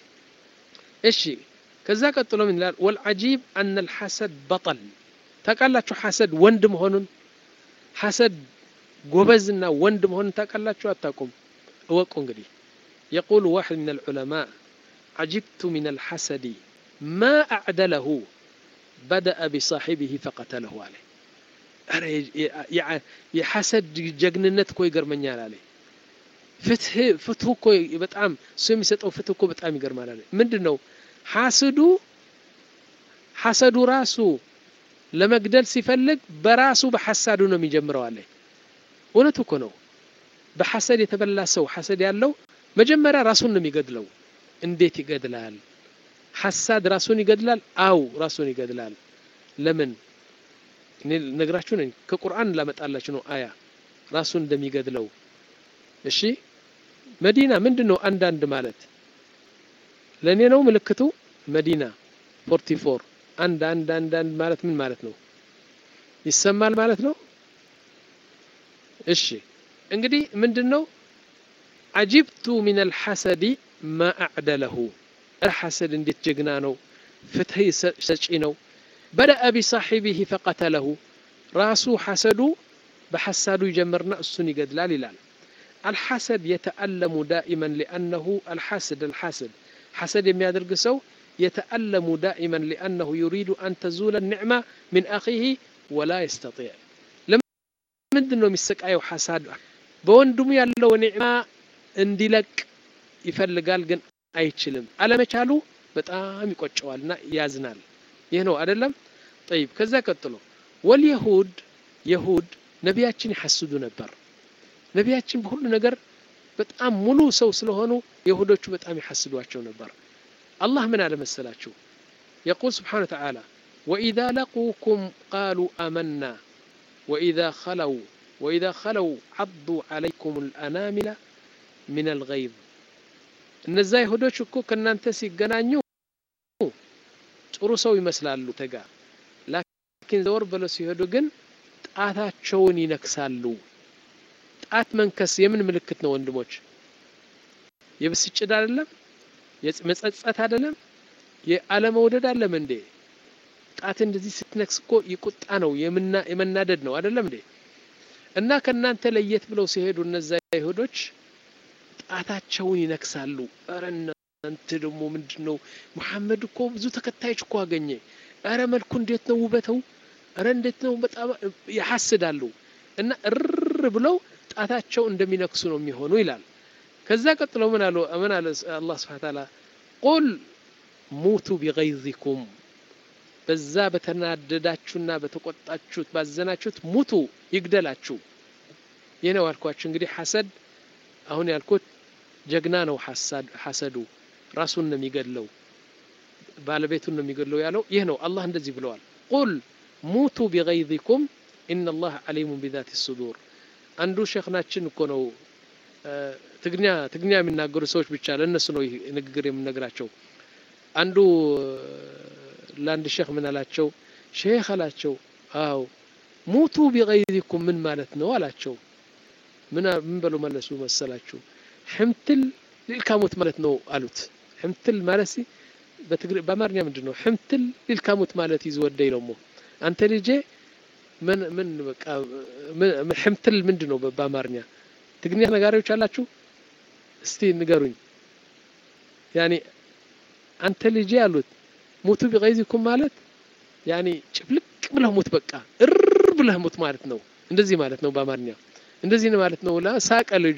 እሺ ከዛ ቀጥሎ ምን ይላል ወልዓጂብ አነ ልሐሰድ በጠል ታውቃላችሁ ሐሰድ ወንድ መሆኑን ሐሰድ ጎበዝና ወንድ መሆኑን ታውቃላችሁ አታውቁም እወቁ እንግዲህ የቁል ዋሕድ ምን አልዑለማء عجبت من الحسد ما أعدله بدأ بصاحبه فقتله عليه የሐሰድ ጀግንነት እኮ ይገርመኛል አለ ፍትህ ፍትሁ እኮ በጣም እሱ የሚሰጠው ፍትህ እኮ በጣም ይገርማል አለ ምንድን ነው ሐስዱ ሐሰዱ ራሱ ለመግደል ሲፈልግ በራሱ በሐሳዱ ነው የሚጀምረው አለ እውነቱ እኮ ነው በሐሰድ የተበላ ሰው ሐሰድ ያለው መጀመሪያ ራሱን ነው የሚገድለው እንዴት ይገድላል ሐሳድ ራሱን ይገድላል አው ራሱን ይገድላል ለምን እኔ ነግራችሁ ነኝ ከቁርአን ላመጣላችሁ ነው አያ ራሱን እንደሚገድለው እሺ መዲና ምንድን ነው አንዳንድ ማለት ለእኔ ነው ምልክቱ መዲና ፎርቲ ፎር አንድ አንድ አንድ አንድ ማለት ምን ማለት ነው ይሰማል ማለት ነው እሺ እንግዲህ ምንድን ነው አጂብቱ ሚን አልሐሰዲ ማ አዕደለሁ ሐሰድ እንዴት ጀግና ነው ፍትህ ሰጪ ነው بدأ بصاحبه فقتله راسو حسد بحساد يجمرنا السني قد لا للال الحسد يتألم دائما لأنه الحسد الحسد حسد يميادر قسو يتألم دائما لأنه يريد أن تزول النعمة من أخيه ولا يستطيع لما من دنو مسكايو حساد بوندم يالو نعمة اندلك يفلقال قن አይችልም አለመቻሉ በጣም ይቆጨዋልና ያዝናል ይህ ነው አይደለም ጠይብ ከዛ ቀጥሎ ወልየሁድ የሁድ ነቢያችን ይሐስዱ ነበር ነቢያችን በሁሉ ነገር በጣም ሙሉ ሰው ስለሆኑ የሁዶቹ በጣም ይሐስዷቸው ነበር አላህ ምን አለ መሰላችሁ የቁል ስብሓን ተዓላ ወኢዛ ለቁኩም ቃሉ አመና ወኢዛ ኸለው ወኢዛ ኸለው ዓዱ ዓለይኩም ልአናሚላ ምን አልገይዝ እነዛ ይሁዶች እኮ ከእናንተ ሲገናኙ ጥሩ ሰው ይመስላሉ ተጋ ላኪን ዘወር ብለው ሲሄዱ ግን ጣታቸውን ይነክሳሉ ጣት መንከስ የምን ምልክት ነው ወንድሞች የብስጭት አይደለም መጸጸት አይደለም የአለመውደድ አለም እንዴ ጣት እንደዚህ ስትነክስ እኮ ይቁጣ ነው የመናደድ ነው አይደለም እንዴ እና ከእናንተ ለየት ብለው ሲሄዱ እነዛ ይሁዶች ጣታቸውን ይነክሳሉ ረ እናንተ ደግሞ ምንድን ነው መሐመድ እኮ ብዙ ተከታዮች እኮ አገኘ ረ መልኩ እንዴት ነው ውበተው ረ እንዴት ነው በጣም ያሐስዳሉ እና እር ብለው ጣታቸው እንደሚነክሱ ነው የሚሆኑ ይላል ከዛ ቀጥሎ ምን አሉ ምን አለ አላህ ስብሐ ተዓላ ቁል ሙቱ ቢገይዚኩም በዛ በተናደዳችሁና በተቆጣችሁት ባዘናችሁት ሙቱ ይግደላችሁ ይህ ነው ያልኳችሁ እንግዲህ ሐሰድ አሁን ያልኩት ጀግና ነው ሐሰዱ ራሱን ነው የሚገድለው ባለቤቱን ነው የሚገድለው ያለው ይህ ነው አላህ እንደዚህ ብለዋል ቁል ሙቱ ቢገይዚኩም ኢነ ላህ አሊሙን ቢዛት ሱዱር አንዱ ሼክናችን እኮ ነው ትግኛ ትግኛ የሚናገሩ ሰዎች ብቻ ለእነሱ ነው ይህ ንግግር የምነግራቸው አንዱ ለአንድ ሼክ ምን አላቸው ሼክ አላቸው አው ሙቱ ቢገይዚኩም ምን ማለት ነው አላቸው ምን ምን በሉ መለሱ መሰላችሁ ሕምትል ሊልካሙት ማለት ነው አሉት ሕምትል ማለት ሲ በአማርኛ ምንድን ነው ሕምትል ሊልካሙት ማለት ይዝወደይ ደሞ አንተ ልጄ ምን ምን በቃ ሕምትል ምንድን ነው በአማርኛ ትግርኛ ነጋሪዎች አላችሁ እስቲ ንገሩኝ ያኒ አንተ ልጄ አሉት ሙቱ ቢገይዚኩም ማለት ያኒ ጭፍልቅ ብለህ ሙት በቃ እር ብለህ ሙት ማለት ነው እንደዚህ ማለት ነው በአማርኛ እንደዚህ ነው ማለት ነው ሳቀ ልጁ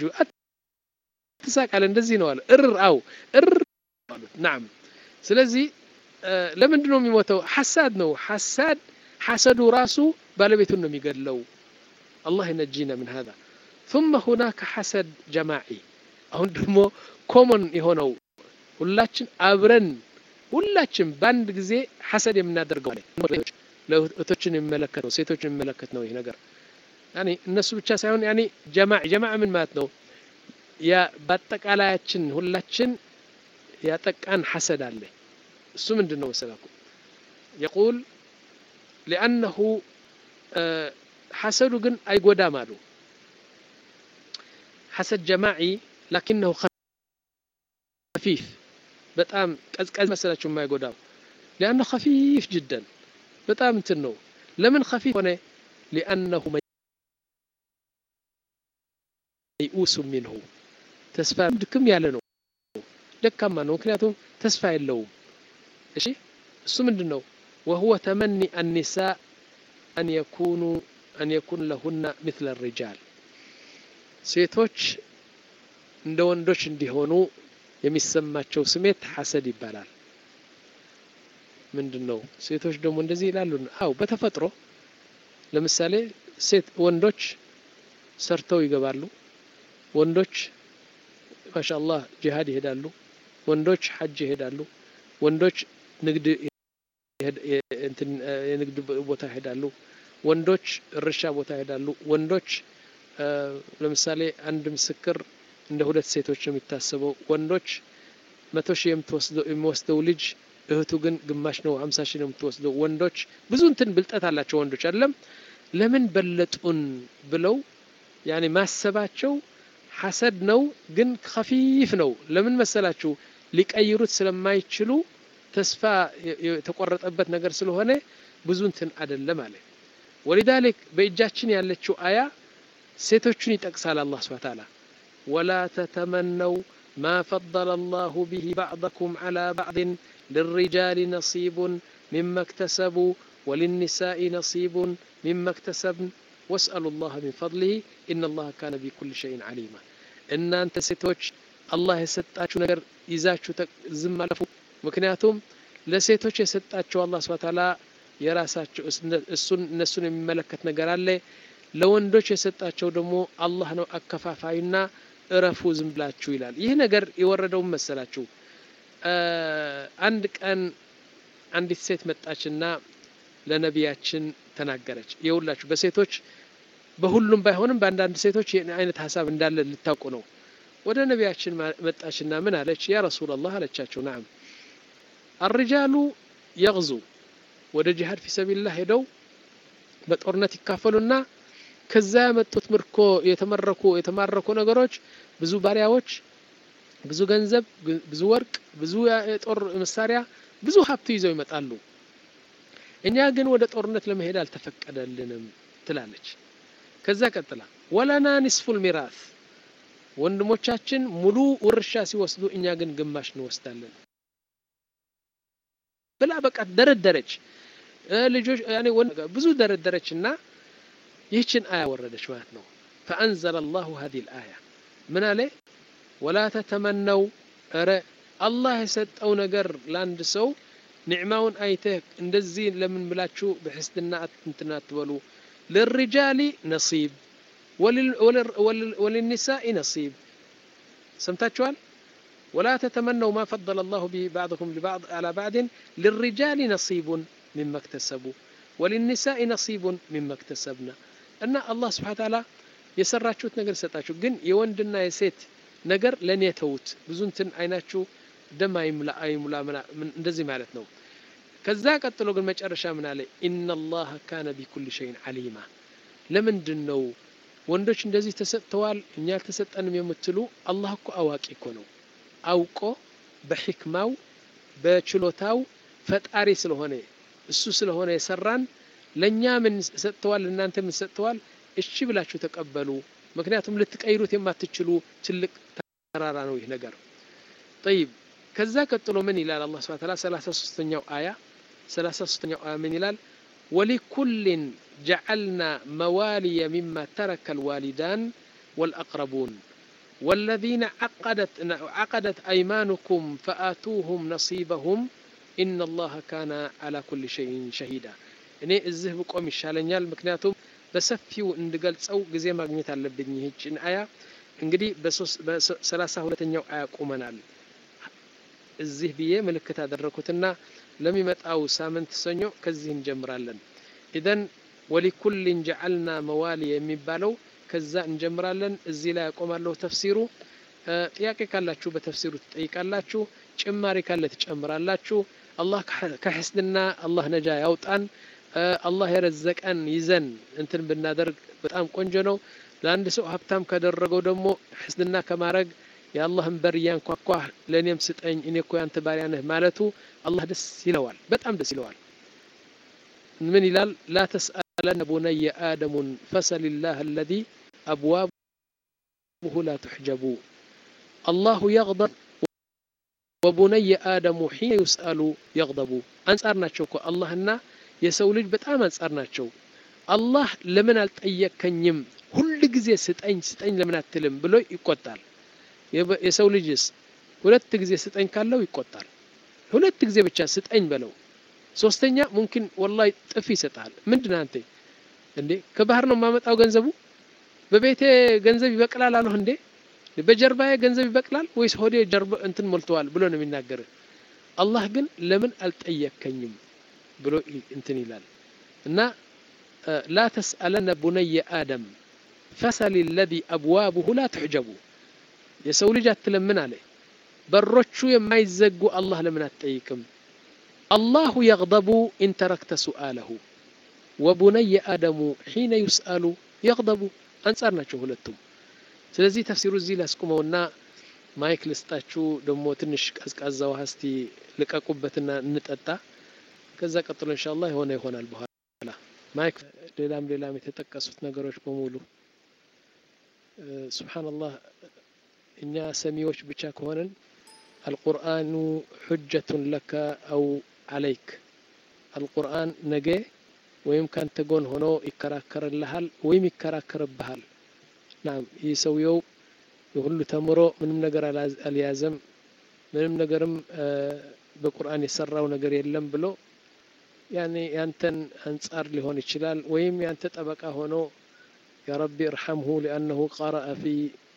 ትሳቃለ እንደዚህ ነው አለ እር አው እር አሉት ናም ስለዚህ ለምንድን ነው የሚሞተው ሐሳድ ነው ሐሳድ ሐሰዱ ራሱ ባለቤቱን ነው የሚገድለው አላህ ይነጂና ምን هذا ثم هناك حسد جماعي አሁን ደግሞ ኮመን የሆነው ሁላችን አብረን ሁላችን በአንድ ጊዜ ሐሰድ የምናደርገው ለእህቶችን የሚመለከት ነው ሴቶችን የሚመለከት ነው ይህ ነገር ያኒ እነሱ ብቻ ሳይሆን ያኒ ጀማዕ ጀማዕ ምን ማለት ነው ያ በአጠቃላያችን ሁላችን ያጠቃን ሐሰድ አለ እሱ ምንድን ነው መሰላኩም የቁል ሊአነሁ ሐሰዱ ግን አይጎዳም አሉ ሐሰድ ጀማዒ ላኪነሁ ከፊፍ በጣም ቀዝቀዝ መሰላችሁ የማይጎዳው ሊአነሁ ከፊፍ ጅደን በጣም እንትን ነው ለምን ከፊፍ ሆነ ሊአነሁ መይኡሱ ሚንሁ ተስፋ ድክም ያለ ነው ደካማ ነው ምክንያቱም ተስፋ የለውም እሺ እሱ ምንድን ነው وهو تمني النساء أن يكونوا أن يكون لهن مثل الرجال ሴቶች እንደ ወንዶች እንዲሆኑ የሚሰማቸው ስሜት ሐሰድ ይባላል ምንድን ነው ሴቶች ደግሞ እንደዚህ ይላሉ አው በተፈጥሮ ለምሳሌ ሴት ወንዶች ሰርተው ይገባሉ ወንዶች ማሻአላህ ጂሃድ ይሄዳሉ ወንዶች ሐጅ ይሄዳሉ ወንዶች ንግድ የንግድ ቦታ ይሄዳሉ ወንዶች እርሻ ቦታ ይሄዳሉ ወንዶች ለምሳሌ አንድ ምስክር እንደ ሁለት ሴቶች ነው የሚታሰበው ወንዶች መቶ ሺህ የሚወስደው ልጅ እህቱ ግን ግማሽ ነው ሀምሳ ሺህ ነው የምትወስደው ወንዶች ብዙ እንትን ብልጠት አላቸው ወንዶች አይደለም ለምን በለጡን ብለው ያኔ ማሰባቸው ሐሰድ ነው ግን ከፊፍ ነው ለምን መሰላችሁ ሊቀይሩት ስለማይችሉ ተስፋ የተቆረጠበት ነገር ስለሆነ ብዙ እንትን አይደለም አለ ወሊዛሊክ በእጃችን ያለችው አያ ሴቶቹን ይጠቅሳል አላህ ስብሐ ተዓላ ወላ ተተመነው ማ ፈضለ አላሁ ቢሂ ባዕضኩም ዐላ ባዕድን للرجال نصيب مما اكتسبوا وللنساء نصيب مما اكتسبن واسألوا الله من فضله إن الله كان بكل شيء عليما إن أنت ستوش الله يسطاችሁ ነገር ይዛችሁ ዝም አለፉ ምክንያቱም ለሴቶች የሰጣቸው አላህ ስብሐ ተዓላ የራሳቸው እሱን እነሱን የሚመለከት ነገር አለ። ለወንዶች የሰጣቸው ደግሞ አላህ ነው አከፋፋዩና እረፉ ዝም ብላችሁ ይላል። ይህ ነገር የወረደውን መሰላችሁ አንድ ቀን አንዲት ሴት መጣችና ለነቢያችን ተናገረች። የሁላችሁ በሴቶች በሁሉም ባይሆንም በአንዳንድ ሴቶች አይነት ሀሳብ እንዳለ ልታውቁ ነው። ወደ ነቢያችን መጣችና ምን አለች? ያ ረሱላላህ አለቻቸው። ናም አርጃሉ የግዙ ወደ ጂሃድ ፊሰቢላህ ሄደው በጦርነት ይካፈሉና ከዛ ያመጡት ምርኮ የተመረኩ የተማረኩ ነገሮች ብዙ ባሪያዎች፣ ብዙ ገንዘብ፣ ብዙ ወርቅ፣ ብዙ የጦር መሳሪያ፣ ብዙ ሀብት ይዘው ይመጣሉ። እኛ ግን ወደ ጦርነት ለመሄድ አልተፈቀደልንም ትላለች። ከዛ ቀጥላ ወለና ኒስፉል ሚራስ ወንድሞቻችን ሙሉ ውርሻ ሲወስዱ እኛ ግን ግማሽ እንወስዳለን ብላ በቃ ደረደረች። ልጆች ያኔ ብዙ ደረደረች እና ይህችን አያ ወረደች ማለት ነው። ፈአንዘለ አላሁ ሀዲሂል አያ ምን አለ? ወላ ተተመነው ኧረ አላህ የሰጠው ነገር ለአንድ ሰው ኒዕማውን አይተህ እንደዚህ ለምን ብላችሁ በሕስድና እንትን አትበሉ። ልሪጃሊ ነሲብ ወልኒሳኢ ነሲብ ሰምታችኋል። ወላ ተተመነው ማ ፈضለ አላሁ ቢሂ ባዕድኩም ዐላ ባዕድን ልሪጃሊ ነሲቡን ሚማ እክተሰቡ ወልኒሳኢ ነሲቡን ሚማ እክተሰብና እና አላህ ስብሓነ ተዓላ የሰራችሁት ነገር ይሰጣችሁ፣ ግን የወንድና የሴት ነገር ለእኔ ተዉት። ብዙ እንትን አይናችሁ ደም አይሙላ አይሙላ እንደዚህ ማለት ነው። ከዛ ቀጥሎ ግን መጨረሻ ምን አለ? ኢነላህ ካነ ቢኩል ሸይን ዓሊማ። ለምንድን ነው ወንዶች እንደዚህ ተሰጥተዋል እኛ አልተሰጠንም የምትሉ? አላህ እኮ አዋቂ እኮ ነው። አውቆ በሕክማው በችሎታው ፈጣሪ ስለሆነ እሱ ስለሆነ የሰራን ለእኛ ምን ሰጥተዋል፣ እናንተ ምን ሰጥተዋል፣ እሺ ብላችሁ ተቀበሉ። ምክንያቱም ልትቀይሩት የማትችሉ ትልቅ ተራራ ነው ይህ ነገር። ጠይብ ከዛ ቀጥሎ ምን ይላል አላህ ሱብሓነሁ ወተዓላ ሰላሳ ሶስተኛው አያ ሰላሳ ሶስተኛው አያ ምን ይላል? ወሊኩልን ጀዐልና መዋሊየ ሚማ ተረከ ልዋሊዳን ወልአቅረቡን ወለዚነ ዐቀደት አይማኑኩም ፈአቱሁም ነሲበሁም ኢነላሀ ካነ ዐላ ኩሊ ሸይን ሸሂዳ። እኔ እዚህ ብቆም ይሻለኛል፣ ምክንያቱም በሰፊው እንድገልጸው ጊዜ ማግኘት አለብኝ። ይህችን አያ እንግዲህ በሰላሳ ሁለተኛው አያ ቁመናል። እዚህ ብዬ ምልክት አደረኩትና ለሚመጣው ሳምንት ሰኞ ከዚህ እንጀምራለን። ኢዘን ወሊኩልን ጀዐልና መዋሊ የሚባለው ከዛ እንጀምራለን። እዚህ ላይ ያቆማለሁ ተፍሲሩ። ጥያቄ ካላችሁ በተፍሲሩ ትጠይቃላችሁ። ጭማሪ ካለ ትጨምራላችሁ። አላህ ከሕስድና አላህ ነጃ ያውጣን። አላህ የረዘቀን ይዘን እንትን ብናደርግ በጣም ቆንጆ ነው። ለአንድ ሰው ሀብታም ካደረገው ደግሞ ሕስድና ከማድረግ የአላህን በር እያንኳኳ ለእኔም ስጠኝ እኔ እኮ ያንተ ባሪያ ነህ ማለቱ አላህ ደስ ይለዋል፣ በጣም ደስ ይለዋል። ምን ይላል? ላ ተስአለነ ቡነየ አደሙን ፈሰሊላህ አለዚ አብዋቡሁ ላ ትሕጀቡ አላሁ የግደብ ወቡነየ አደሙ ሒነ ዩስአሉ የግደቡ። አንጻር ናቸው እኮ አላህና የሰው ልጅ በጣም አንጻር ናቸው። አላህ ለምን አልጠየከኝም ሁል ጊዜ ስጠኝ ስጠኝ ለምን አትልም ብሎ ይቆጣል። የሰው ልጅስ ሁለት ጊዜ ስጠኝ ካለው ይቆጣል። ሁለት ጊዜ ብቻ ስጠኝ በለው። ሶስተኛ ሙምኪን ወላሂ ጥፊ ይሰጣል። ምንድን አንተ እንዴ ከባህር ነው የማመጣው ገንዘቡ በቤቴ ገንዘብ ይበቅላል አለሁ እንዴ በጀርባዬ ገንዘብ ይበቅላል ወይስ ሆዴ ጀርባ እንትን ሞልተዋል ብሎ ነው የሚናገር። አላህ ግን ለምን አልጠየከኝም ብሎ እንትን ይላል እና ላ ተስአለነ ቡነየ አደም ፈሰሊ ለዚ አብዋቡሁ ላ ትሕጀቡ የሰው ልጅ አትለምን አለ በሮቹ የማይዘጉ አላህ ለምን አትጠይቅም? አላሁ የግደቡ ኢንተረክተ ሱአለሁ ወቡነየ አደሙ ሒነ ዩስአሉ የግደቡ አንጻር ናቸው ሁለቱም። ስለዚህ ተፍሲሩ እዚህ ላስቁመውና ማይክ ልስጣችሁ። ደግሞ ትንሽ ቀዝቃዛ ውሃ እስቲ ልቀቁበትና እንጠጣ። ከዛ ቀጥሎ ኢንሻአላህ የሆነ ይሆናል በኋላ ማይክ። ሌላም ሌላም የተጠቀሱት ነገሮች በሙሉ ሱብሓነላህ እኛ ሰሚዎች ብቻ ከሆነን አልቁርአኑ ሑጀቱን ለከ አው አለይክ አልቁርአን ነገ ወይም ካንተ ጎን ሆኖ ይከራከርልሃል ወይም ይከራከርብሃል። ናም ይህ ሰውየው የሁሉ ተምሮ ምንም ነገር አልያዘም፣ ምንም ነገርም በቁርአን የሰራው ነገር የለም ብሎ ያኔ ያንተን አንጻር ሊሆን ይችላል ወይም ያንተ ጠበቃ ሆኖ ያ ረቢ እርሐምሁ ሊአነሁ ቀረአ ፊ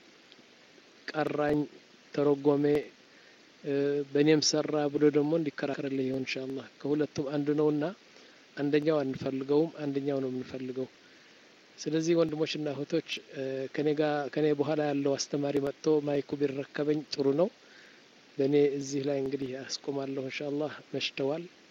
ቀራኝ ተረጎሜ በእኔም ሰራ ብሎ ደግሞ እንዲከራከርልህ ይሆን ኢንሻአላህ ከሁለቱም አንዱ ነውና አንደኛው አንፈልገውም አንደኛው ነው የምንፈልገው ስለዚህ ወንድሞችና እህቶች ከኔ ጋር ከኔ በኋላ ያለው አስተማሪ መጥቶ ማይኩ ቢረከበኝ ጥሩ ነው በእኔ እዚህ ላይ እንግዲህ አስቆማለሁ ኢንሻአላህ መሽተዋል